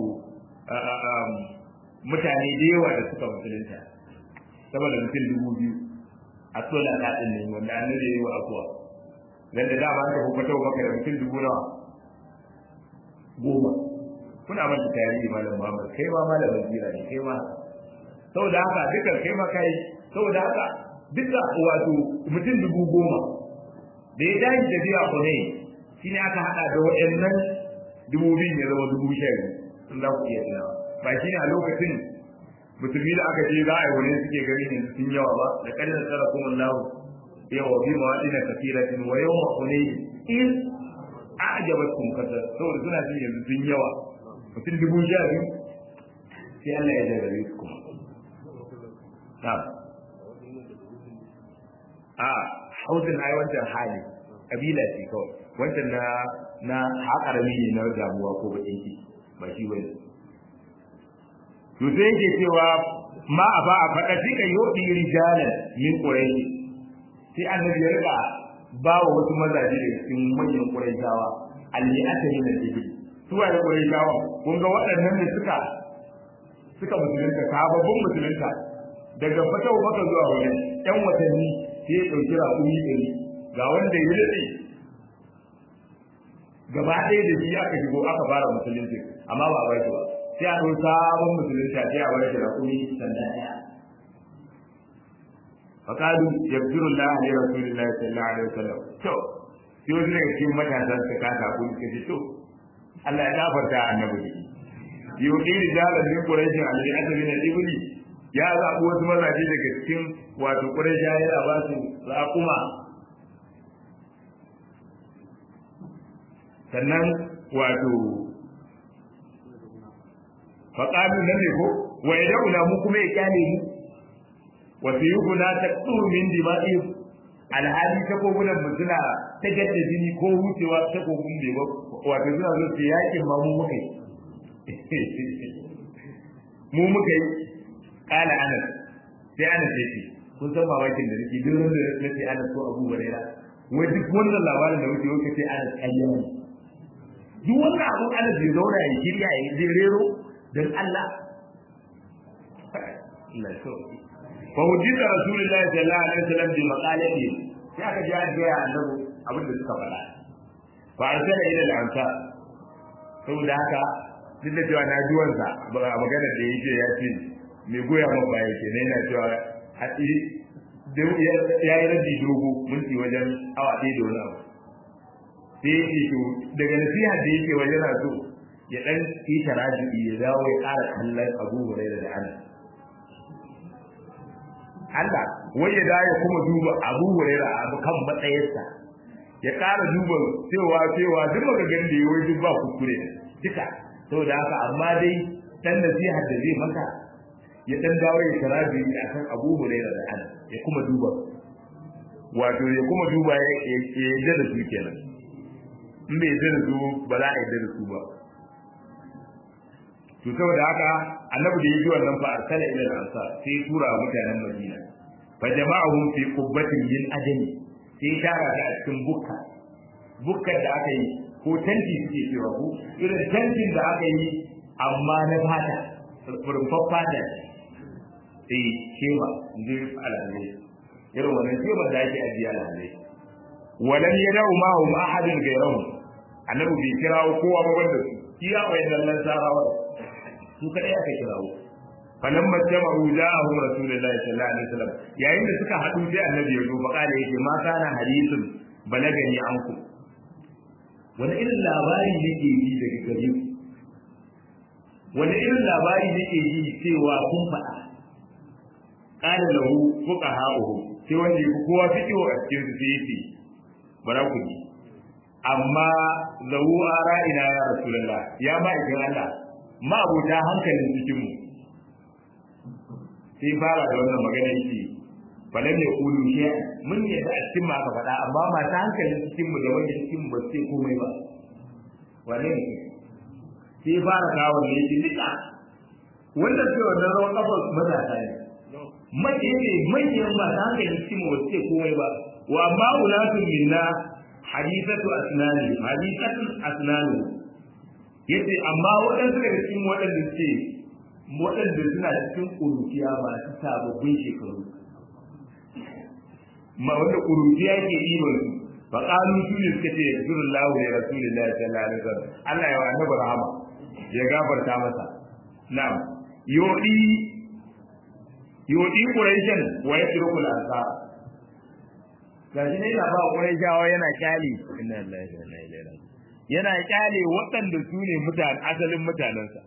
mutane da yawa da suka musulunta saboda mutum dubu biyu a tsola ta ɗin ne wanda an nade yi wa akuwa dan da dama an tafi fatawa maka da mutum dubu nawa goma kuna manta tarihi malam Muhammad kai ma malamin jira ne kai ma saboda haka dukkan kai ma kai saboda haka duka wato mutum dubu goma da ya dace da biya ku ne shine aka hada da wayannan dubu biyu ne zama dubu sha biyu sun za ku iya tunawa ba shine a lokacin musulmi da aka ce za a yi wani suke gari ne sun yawa ba da kalin tsara kuma lahu yawa bi mawadina kafiratin wa yawma hunay in a'jabatkum kasar saboda suna jin yanzu sun yawa mutum dubu sha biyu sai Allah ya jarrabe su kuma na'am a hausin ai wancan hali kabila ce kawai wancan na na haƙarami ne na damuwa ko bakin ki ba shi bane to sai yake cewa ma a ba a faɗa fika yodi rijalan min quraishi sai annabi ya riga ba wa wasu mazaje da cikin manyan quraishawa alli'ata min al-ibil su wa da quraishawa kun ga waɗannan ne suka suka musulunta sababbin musulunta daga fatau baka zuwa wani ɗan watanni sai ya ɗauki raƙumi ɗari ga wanda ya daɗe gaba ɗaya da shi aka shigo aka fara musulunci amma ba a bar shi ba sai a ɗau sabon musulunta sai a bar shi raƙumi sanda ɗaya فقالوا يغفر الله لرسول الله صلى الله عليه وسلم to sai wasu daga cikin matasa suka kasa ko suka ce to Allah ya gafarta annabi yudi rijalan min quraishin alladhi asali na ibli ya zaɓi wasu mazaje daga cikin wato quraisha ya ba su raƙuma sannan wato faƙalu nan ne ko wa yad'una mu kuma ya kyale mu wa sayuguna taqtur min dima'i alhali ta kogunan mu suna ta gadda jini ko wucewa ta kogun bai ba wato suna zo su yakin ma mu muka yi mu muka yi kala anas sai anas ya ce kun san mamakin da nake duk wanda na ce anas ko abu hurairah wai duk wannan labarin da wuce wuce sai anas ƙarya ne duk wannan abu anas bai zauna ya shirya ya je rero don Allah Allah ya fa hujjita rasulullahi sallallahu alaihi wasallam bi maqalati sai aka ji an gaya annabi abin da suka faɗa fa arsala ila al-ansar saboda haka duk da cewa na ji wansa a maganar da yake ya ce mai goya ma baya ke yana cewa a ya yi rabi dogo minti wajen awa ɗaya da wani abu sai ya ce to daga nasiha da yake wajen na so ya ɗan yi taraji ya dawo ya ƙara kallon abu hurairah da anas Allah wai ya dawo kuma duba Abu Huraira abu kan matsayinsa ya ƙara duba cewa cewa duk magagan da yayi duk ba kuskure duka saboda haka amma dai dan nasiha da zai maka ya dan dawo ya tarabi akan Abu Huraira da Allah ya kuma duba wato ya kuma duba ya yadda da su kenan in bai yadda da su ba za a yadda da su ba to saboda haka annabi da yaji wannan fa arsala ila al-ansar sai tura mutanen Madina fa jama'ahum fi qubbatin min adami sai tara da a cikin bukka bukkar da aka yi ko tanti suke cewa ko irin tantin da aka yi amma na fata rumfar fata eh shema inji alalai irin wannan shema da ake ajiya alalai walam yadau ma'hum ahadun gairahum annabi bai kirawo kowa ba wanda su iya wayannan lansarawa su kadai aka kirawo falan majma'u ja'ahum rasulullahi sallallahu alaihi wasallam yayin da suka hadu sai annabi ya zo fa kala yake ma kana hadithun balagani anku wani irin labari nake ji daga gare ku wani irin labari nake ji cewa kun faɗa qala lahu fuqaha'uhu sai wanda yake kowa fito a cikin su sai yake bara ku ji amma lahu ara'ina ya rasulullah ya ba ikin Allah ma abota hankalin cikin mu sai fara da wannan magana yake falan ya kulu shi mun yi da cikin mu aka faɗa amma masu hankalin cikin mu da wanda cikin mu ba sai komai ba wane ne sai fara kawo ne yake duka wanda sai wannan rawan kafa matasa ne mace ne manyan masu hankalin cikin mu ba sai komai ba wa amma ulatun minna hadithatu asnani hadithatu asnani yace amma waɗansu daga cikin waɗanda suke waɗanda suna cikin ƙuruciya masu sababbin shekaru ma wanda ƙuruciya ke iman su fa qalu su ne suka ce yasurullahu ya rasulillahi sallallahu alaihi wasallam Allah ya wa annabi rahama ya gafarta masa na'am yodi yodi quraishan wa yatrukul ansar gashi ne yana ba quraishawa yana kyali inna lillahi wa inna ilaihi raji'un yana kyale waɗanda su ne mutane asalin mutanensa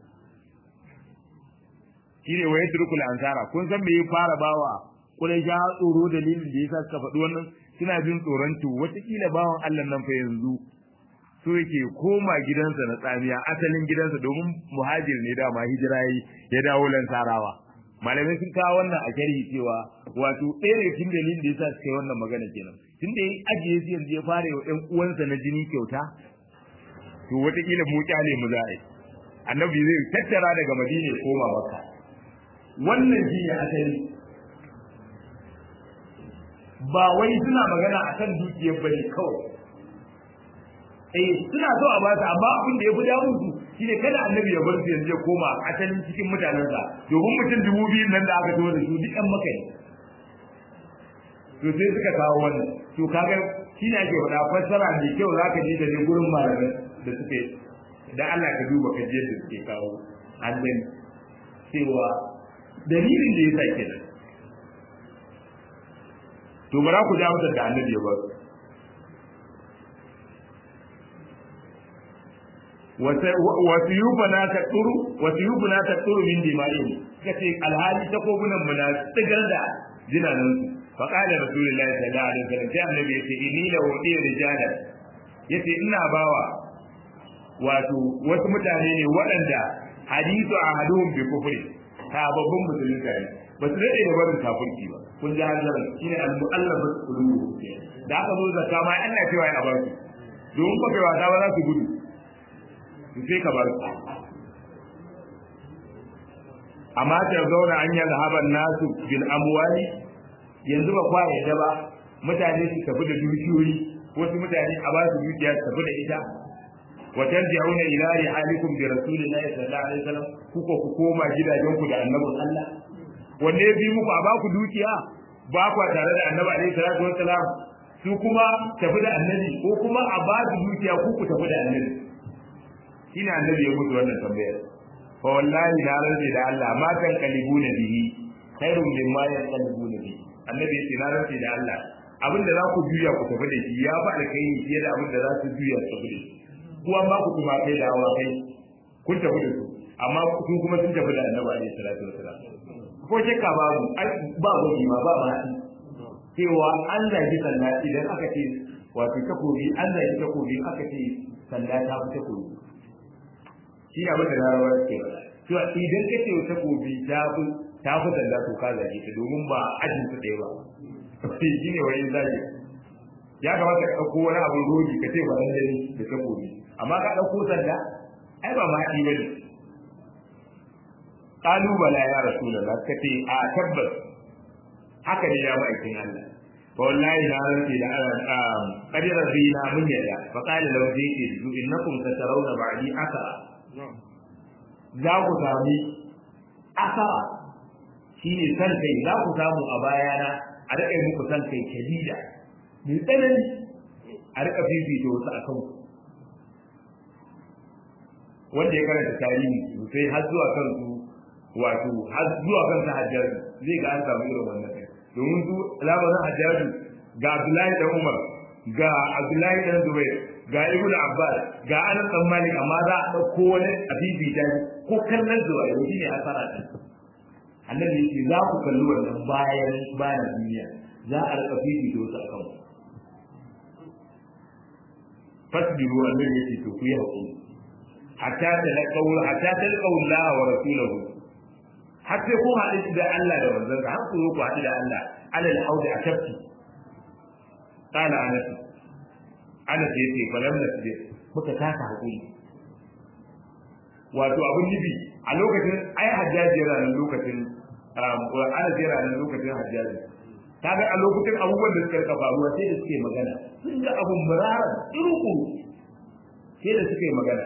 shi ne waye turkul ansara kun san me ya fara bawa Quraysha tsoro dalilin da yasa suka faɗi wannan suna jin tsoron to wataƙila bawan Allah nan fa yanzu so yake koma gidansa na tsamiya asalin gidansa domin muhajir ne dama hijira yi ya dawo lansarawa malamai sun kawo wannan a sharhi cewa wato ɗaya daga cikin dalilin da yasa suka yi wannan magana kenan tun da ya ajiye su yanzu ya fara wa ƴan uwansa na jini kyauta to wataƙila mu kyale mu za a yi annabi zai tattara daga madina ya koma maka wannan shi ne asali ba wai suna magana akan dukiyar bane kawai eh suna so a bata amma abin da ya fi damun su shine kada annabi ya bar su yanzu ya koma asalin cikin mutanensa domin mutum dubu biyu nan da aka zo da su duk ɗan maka to sai suka kawo wannan to kaga shine ake faɗa fassara mai kyau zaka ji da ne gurin malamai da suke da Allah ka duba ka je da suke kawo an cewa dalilin da yasa kenan to bara ku ja mutar da annabi ya bar wasu yubana ta tsuru wasu yubana ta tsuru min dima'in kace alhali ta kogunan mu na tsigar da jinanan su fa qala rasulullahi sallallahu alaihi wasallam sai annabi yace inni la wadi rijala yace ina bawa wato wasu mutane ne waɗanda hadithu ahaduhum bi kufri ta babban musulunta ne ba su daɗe da barin kafirci ba kun ji hanzarin shine al-mu'allafa qulubu da aka zo zakka ma Allah cewa ya bar su domin ba kai wasa ba za su gudu sai ka bar su amma ta zauna an yi zahaban nasu bil amwali yanzu ba kwa yadda ba mutane su tafi da dukiyoyi wasu mutane a ba su dukiya su tafi da ita wa tarji'una ila rihalikum bi rasulillahi sallallahu alaihi wasallam kuka ku koma gidajenku da annabin Allah wanne ya bi muku a ba ku dukiya ba ku tare da annabi alaihi salatu wasalam su kuma tafi da annabi ko kuma a ba su dukiya ku ku tafi da annabi shine annabi ya mutu wannan tambayar fa wallahi na rantsi da Allah ma kan kalibuna bihi khairun mimma yanqalibuna bihi annabi ya ce na rantsi da Allah abinda za ku juya ku tafi da shi ya ba alkhairi fiye da abinda za su juya su tafi da shi kuwa ba ku kuma kai da awa kai kun tafi da su amma kun kuma sun tafi da annabi alaihi salatu wasalam ko shakka babu ba gobe ma ba ma cewa an zagi sanda idan aka ce wato takobi an zagi takobi aka ce sanda ta fi takobi shi ne abin da larabawa ke ba cewa idan ka ce takobi ta fi ta fi sanda to ka zage ta domin ba ajin su ɗaya ba shi ne wani zagi ya kamata ka ɗauko wani abin rodi ka ce ba ɗan dani da takobi amma ka ɗauko sanda ai ba ma haɗi ba ne kalubala ya rasulullah ka ce a tabbas haka ne ya ma'aikin Allah fa wallahi na rantsi da Allah qadira zina mun yada fa qala law zayki zu innakum satarawna ba'di asara za ku sami asara shine san kai za ku samu a bayana a rika muku san kai shadida mai tsanani a rika fifita wasu akan ku wanda ya karanta tarihi sosai har zuwa kan su wato har zuwa kan sa hajjaji zai ga an samu irin wannan kai domin su lamarin hajjaji ga Abdullahi dan Umar ga Abdullahi dan Zubair ga Ibn Abbas ga Anas dan Malik amma za a dauko wani abibi da ko kallon zuwa yau shine asara ta annabi yake za ku kalli wannan bayan bayan duniya za a rika fifi da wasu akan fasbiru annabi yake to ku yi hakuri hatta talaqaw hatta talqaw Allah wa rasulahu har sai kun haɗu da Allah da manzon sa har ku zo ku haɗu da Allah alal haudi a tafki qala anas anas yace falam nasbir muka kasa hakuri wato abun nufi a lokacin ai hajjaji yana nan lokacin anas yana nan lokacin hajjaji kaga a lokacin abubuwan da suka rika faruwa sai da suke magana sun ga abun murara iruku sai da suke magana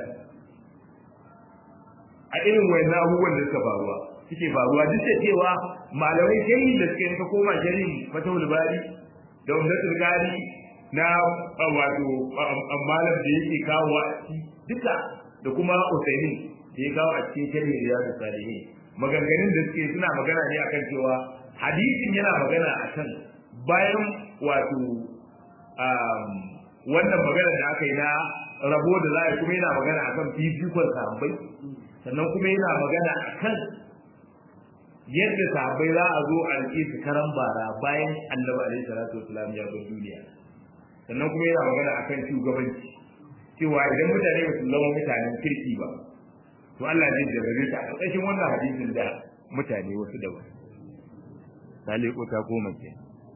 a irin wayannan abubuwan da suka faruwa suke faruwa duk da cewa malamai kai da suke ka koma shari'i fatawul bari da umdatul gari na wato malam da yake kawo a duka da kuma usaimin da ya kawo a cikin shari'i riyadu salihin maganganun da suke suna magana ne akan cewa hadisin yana magana akan bayan wato wannan magana da aka yi na rabo da za a kuma yana magana akan fifikon sahabbai sannan kuma yana magana akan yadda sahabbai za a zo a rike su karan bara bayan annabi alaihi salatu wasalam ya bar duniya sannan kuma yana magana akan shugabanci cewa idan mutane ba su zama mutanen kirki ba to Allah zai jarrabe ta a ƙarƙashin wannan hadisin da mutane wasu daban sale ko ta koma ke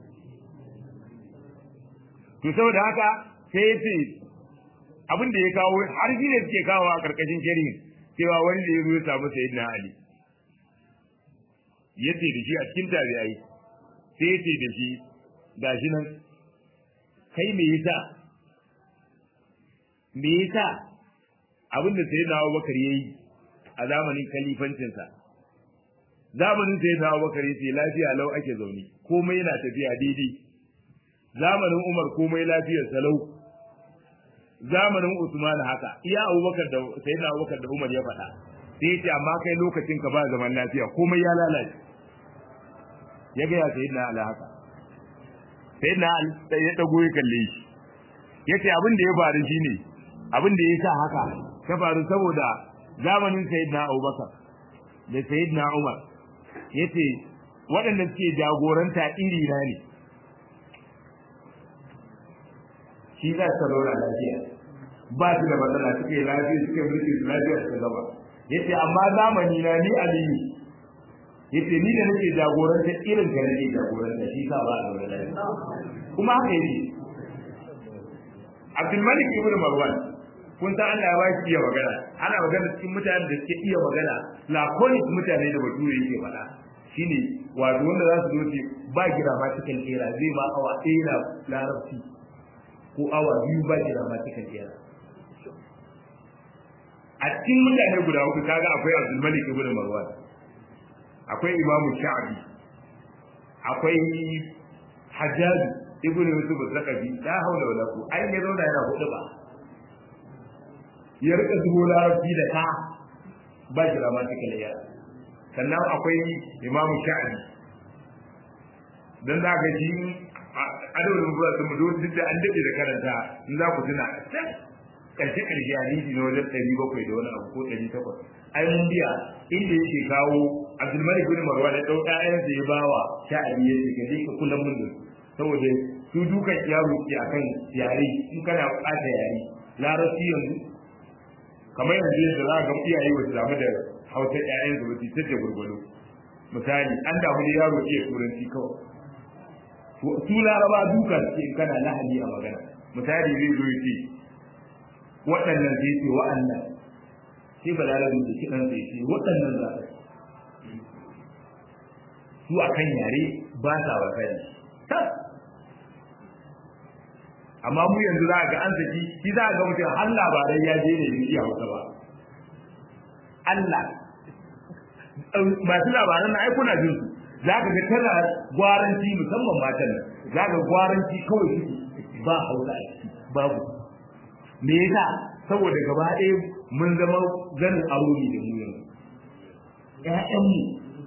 to saboda haka sai ya ce abin da ya kawo har shi ne suke kawo a ƙarƙashin shari'in cewa wani da ya zo ya samu sayyidina Ali ya ce da shi a cikin tabi'ai sai ya ce da shi gashi nan kai me yasa me yasa abin da sayyidina Abubakar yayi a zamanin kalifancinsa zamanin sayyidina Abubakar yace lafiya lau ake zaune komai yana tafiya daidai zamanin Umar komai lafiyar salau zamanin Usman haka iya Abubakar da sayyidina Abubakar da Umar ya faɗa sai yace amma kai lokacin ka ba zaman lafiya komai ya lalace ya ga ya sayyidina Ali haka sayyidina Ali ya dago ya kalle shi yace abin da ya faru shine abin da ya sa haka ta faru saboda zamanin sayyidina Abubakar da sayyidina Umar yace waɗanda suke jagoranta iri na ne shi za su zauna lafiya ba su da matsala suke lafiya suke mulki su lafiya su gaba yace amma zamani na ni aliyu yace ni da nake jagoranta irin ka nake jagoranta shi sa ba a zauna lafiya kuma haka yake Abdul Malik ibn Marwan kun san Allah ya ba shi iya magana ana magana cikin mutanen da suke iya magana laconic mutane da bature yake faɗa shine wato wanda za su zo ce ba gira ma cikin kera zai ma awa ɗaya na larabci ko awa biyu ba gira ma cikin kera a cikin mutane guda uku kaga akwai Abdul Malik ibn Marwan akwai Imam Sha'bi akwai Hajjaj ibn Yusuf al-Zakabi la haula wala quwwata ai ne zauna yana hudu ba ya rika zubo larabci da ka ba shi grammatical ya sannan akwai imamu sha'ani dan za ka ji adawar rubuwa sun mu duk da an dade da karanta in za ku tuna karshe karshe hadisi na wajen ɗari bakwai da wani abu ko ɗari takwas ai mun biya inda yake kawo abdulmalik bin marwan ya ɗau ƴaƴansa ya bawa sha'ani ya ce ka je ka kula mun da saboda su dukan yaro ke akan yare in kana ɓata yare larabci yanzu kamar yanzu yadda za ga iyaye ba su damu da hausa ƴaƴan su ba su ta gurgudu misali an damu da yaro iya turanci kawai su laraba duka suke in kana lahani a magana misali zai zo ce waɗannan sai ce wa'annan sai ba larabin da kiɗan sai ce waɗannan za su a kan yare ba sa wasa ne amma mu yanzu za ga an saki shi za ga mutum har labarai ya je ne bai iya hausa ba Allah masu labaran na ai kuna jin su za ka ga tana gwaranci musamman matan nan za ka gwaranci kawai suke ba hausa a ciki babu me yasa saboda gaba ɗaya mun zama ganin aro ne da mu yanzu ƴaƴanmu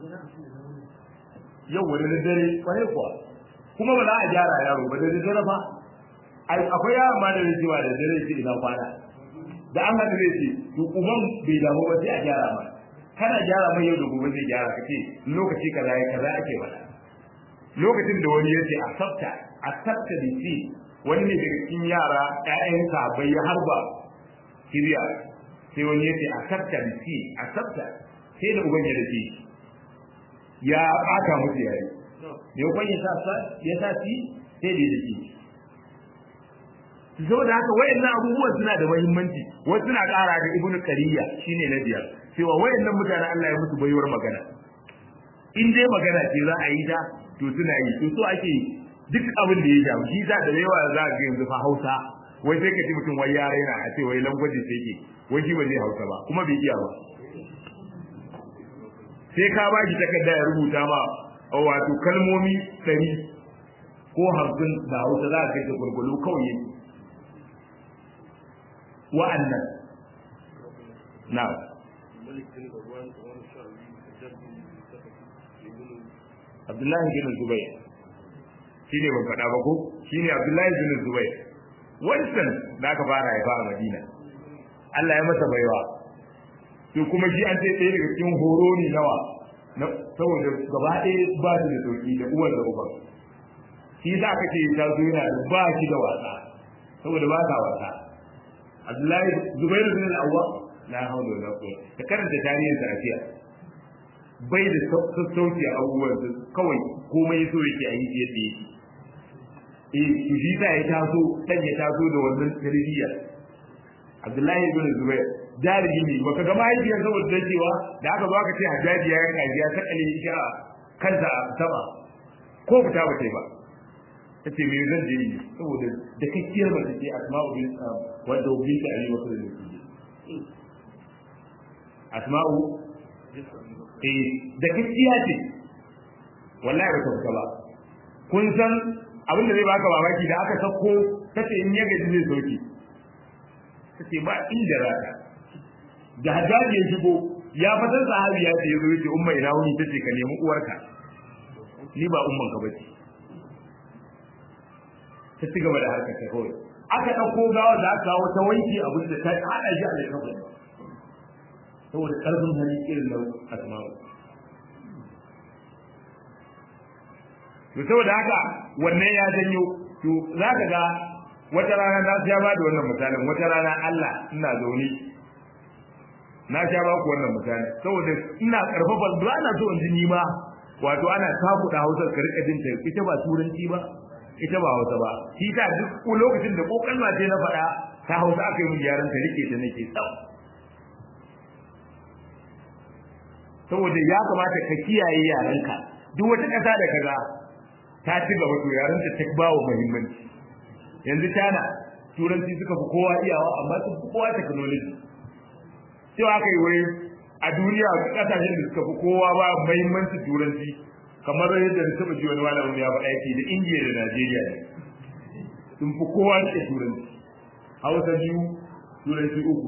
yau wani da dare kwarai kuwa kuma ba za a gyara yaro ba da dare fa akwai yaron ma da zai ce ba da dare ce ina kwana da an haka zai ce to uban bai damu ba sai a gyara ma kana gyara mai yau da gobe zai gyara ka ce lokaci kaza ya kaza ake faɗa lokacin da wani ya ce a sabta a sabta da ce wani ne daga cikin yara ƴaƴansa bai ya harba kiriya sai wani ya ce a sabta da ce a sabta sai da uban ya dace ya ɓata musu yare da kwan ya sa ya sa ci sai da ya dace saboda haka wayannan abubuwan suna da muhimmanci wasu suna ƙara da ibnu qariya shine na biyar cewa wayannan mutanen Allah ya musu baiwar magana in dai magana ce za a yi ta to suna yi to so ake duk abin da ya jamu shi za da yawa za ga yanzu fa Hausa wai sai ka ji mutum wai ya raina a ce wai langwaji sai ke wai shi ba zai Hausa ba kuma bai iya ba sai ka ba shi takarda ya rubuta ma wato kalmomi ɗari ko hamsin da Hausa za ka kai ta gurgulu kawai yake wa'annan na Abdullahi bin Zubair shi ne ban faɗa ba ko shi ne Abdullahi bin Zubair wancan da aka fara ya a Madina Allah ya masa baiwa to kuma shi an sai ɗaya daga cikin horo ne nawa saboda gaba ɗaya ba su da sauki da uwar da uban shi za ka ce ta zo yana da ba shi da wasa saboda ba sa wasa Abdullahi Zubairu bin al-Awwa la hawla wala quwwata ka karanta tarihin sa afiya bai da sassauci a abubuwan su kawai komai so yake a yi yadda yake eh to shi sa ya taso dan ya taso da wannan tarbiyya Abdullahi bin Zubair jarumi ne baka ga mahaifiyar saboda ta cewa da aka zo aka ce hajjaji ya yanka ya sakale shi a kansa a sama ko fita ba ta yi ba ta ce me zan je yi saboda da kakkiyar mace ce asma'u bin wanda bin ta ali wasu da su asma'u eh da kakkiya ce wallahi ba ta fita ba kun san abin da zai baka mamaki da aka sako kace in ya gaji zai sauki kace ba inda rata da hajjaji ya shigo ya fatan sahabi ya ce yazo yace umma ina wuni tace ka nemi uwarka ni ba umman ka bace ta ci gaba da harkar ta kawai aka ɗauko gawa da aka kawo ta wanke abin da ta haɗa shi a laifin saboda ƙarfin hali irin na asma'u to saboda haka wannan ya janyo to za ka ga wata rana na sha ba da wannan misalin wata rana Allah ina zaune na sha ba ku wannan misali saboda ina karfafa ba ana so in ji ni ma wato ana takuda Hausa ka rika jin ta ita ba turanci ba ita ba Hausa ba shi ta duk lokacin da ko kalma ce na faɗa ta Hausa aka yi mun yaran ta rike ta nake tsau saboda ya kamata ka kiyaye yaranka duk wata ƙasa da kaza ta ci gaba to yaran ta ta bawa muhimmanci yanzu tana turanci suka fi kowa iyawa amma sun fi kowa technology cewa aka yi wai a duniya kasashen da suka fi kowa ba muhimmanci turanci kamar yadda da taba ji wani malamin ya faɗa yake da indiya da najeriya ne sun fi kowa da turanci hausa biyu turanci uku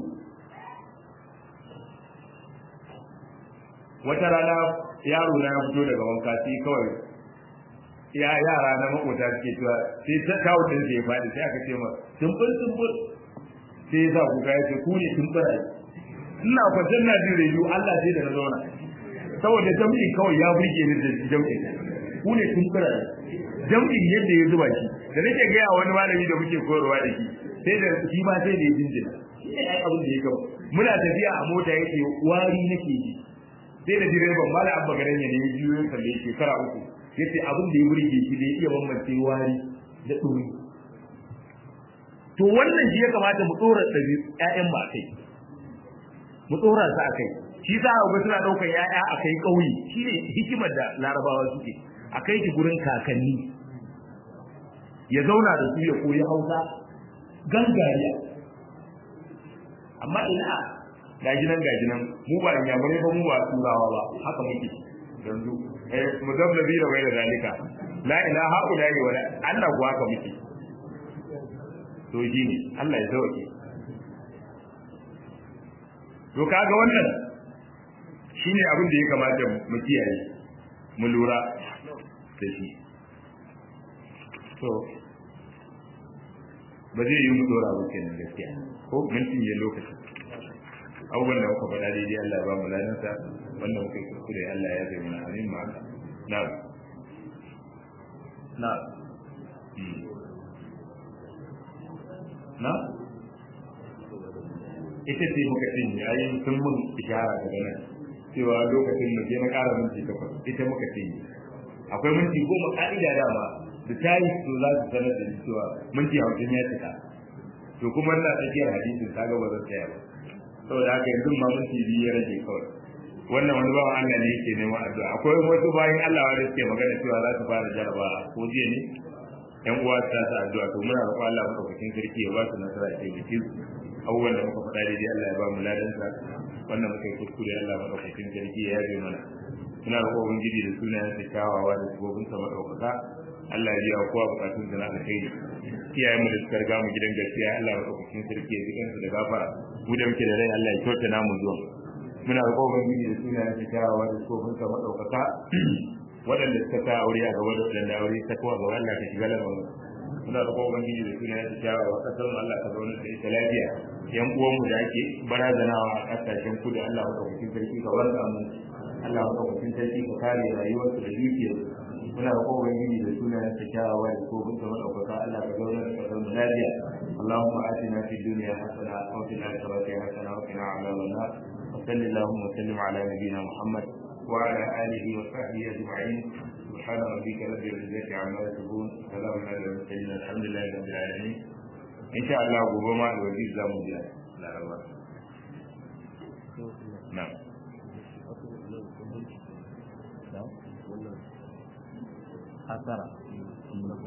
wata rana yaro na ya fito daga wanka sai kawai ya yara na makota suke cewa sai ta kawo din sai ya faɗi sai aka ce ma tumbur tumbur sai ya sa kuka ya ce ku ne tumbura ina kwanciyar na jin rediyo Allah sai da na zauna saboda jam'in kawai ya burge ni da jam'in ku ne tumbura jam'in yadda ya zuba shi da nake gaya wani malami da muke koyarwa da shi sai da shi ma sai da ya jinjina shi ne ai abin da ya gaba muna tafiya a mota yake wari nake ji sai da direban mala abba garan ya ne ya biyo ya kalle shekara uku yace abin da ya burge shi da ya iya bambance wari da ɗuri to wannan shi ya kamata mu tsora ɗabi ƴaƴan ba kai mu tsora su a kai shi sa ga suna ɗaukar ƴaƴa a kai ƙauye shi ne hikimar da larabawa suke a kai ki gurin kakanni ya zauna da su ya koyi hausa gangariya amma ina gajinan gajinan mu ba inyamurai ba mu ba turawa ba haka muke yanzu mudablabi da bai da zalika la ilaha illa huwa wala Allah kuwa haka muke to shi ne Allah ya sauke to kaga wannan shine abin da ya kamata mu kiyaye mu lura da shi to ba zai yi mu dora ba kenan gaskiya ko mintin ya lokaci abubuwan da muka faɗa daidai Allah ba mu ladansa wanda muka yi kuskure Allah ya zai mana amin ma na na na ita ce muka ce ne ayi sun mun ishara daga nan cewa lokacin da je na ƙara minti takwas ita muka ce akwai minti goma ka'ida dama da ta yi to za su sanar da ni cewa minti hamsin ya cika to kuma ina tsakiyar hadisin ta ga ba zan tsaya ba saboda haka yanzu ma minti biyu ya rage kawai wannan wani bawan Allah ne yake neman addu'a akwai wasu bayan Allah wanda suke magana cewa za su fara jaraba ko jiya ne yan uwa ta sa addu'a to muna roƙon Allah madaukakin sarki ya ba su nasara ya taimake su abubuwan da muka faɗa daidai Allah ya ba mu ladan sa wannan muka yi kuskure Allah madaukakin sarki ya yabe mana muna roƙon ubangiji da sunayen sa kyawawa da sabobin sa madaukaka Allah ya biya kowa bukatun sa na alkhairi iyayen mu da suka riga mu gidan gaskiya Allah madaukakin sarki ya jikan su da gafara mu da muke da rai Allah ya kyauta namu zuwa muna roƙon ubangiji da sunayen sa kyawawa da sabobin sa madaukaka waɗanda suka sa aure a gaba da waɗanda aure ta kowa ga Allah ka shiga lamarin muna da kowa ubangiji da suna ya tsaya wa kasar mu Allah ka zauna da ita lafiya yan uwan mu da ake barazanawa a kasashen kudu Allah ka hukuncin sarki ka wanda mu Allah ka hukuncin sarki ka kare rayuwar su da dukiyar muna da kowa ubangiji da suna ya tsaya wa da ko kun zama ɗaukaka Allah ka zauna da kasar mu lafiya اللهم آتنا في الدنيا حسنة وفي الآخرة حسنة وقنا عذاب النار وصل اللهم وسلم على نبينا محمد وعلى آله وصحبه أجمعين سبحان ربك رب العزة عما يصفون سلام على المرسلين الحمد لله رب العالمين إن شاء الله ربما الوزير لا مجال لا رب نعم hasara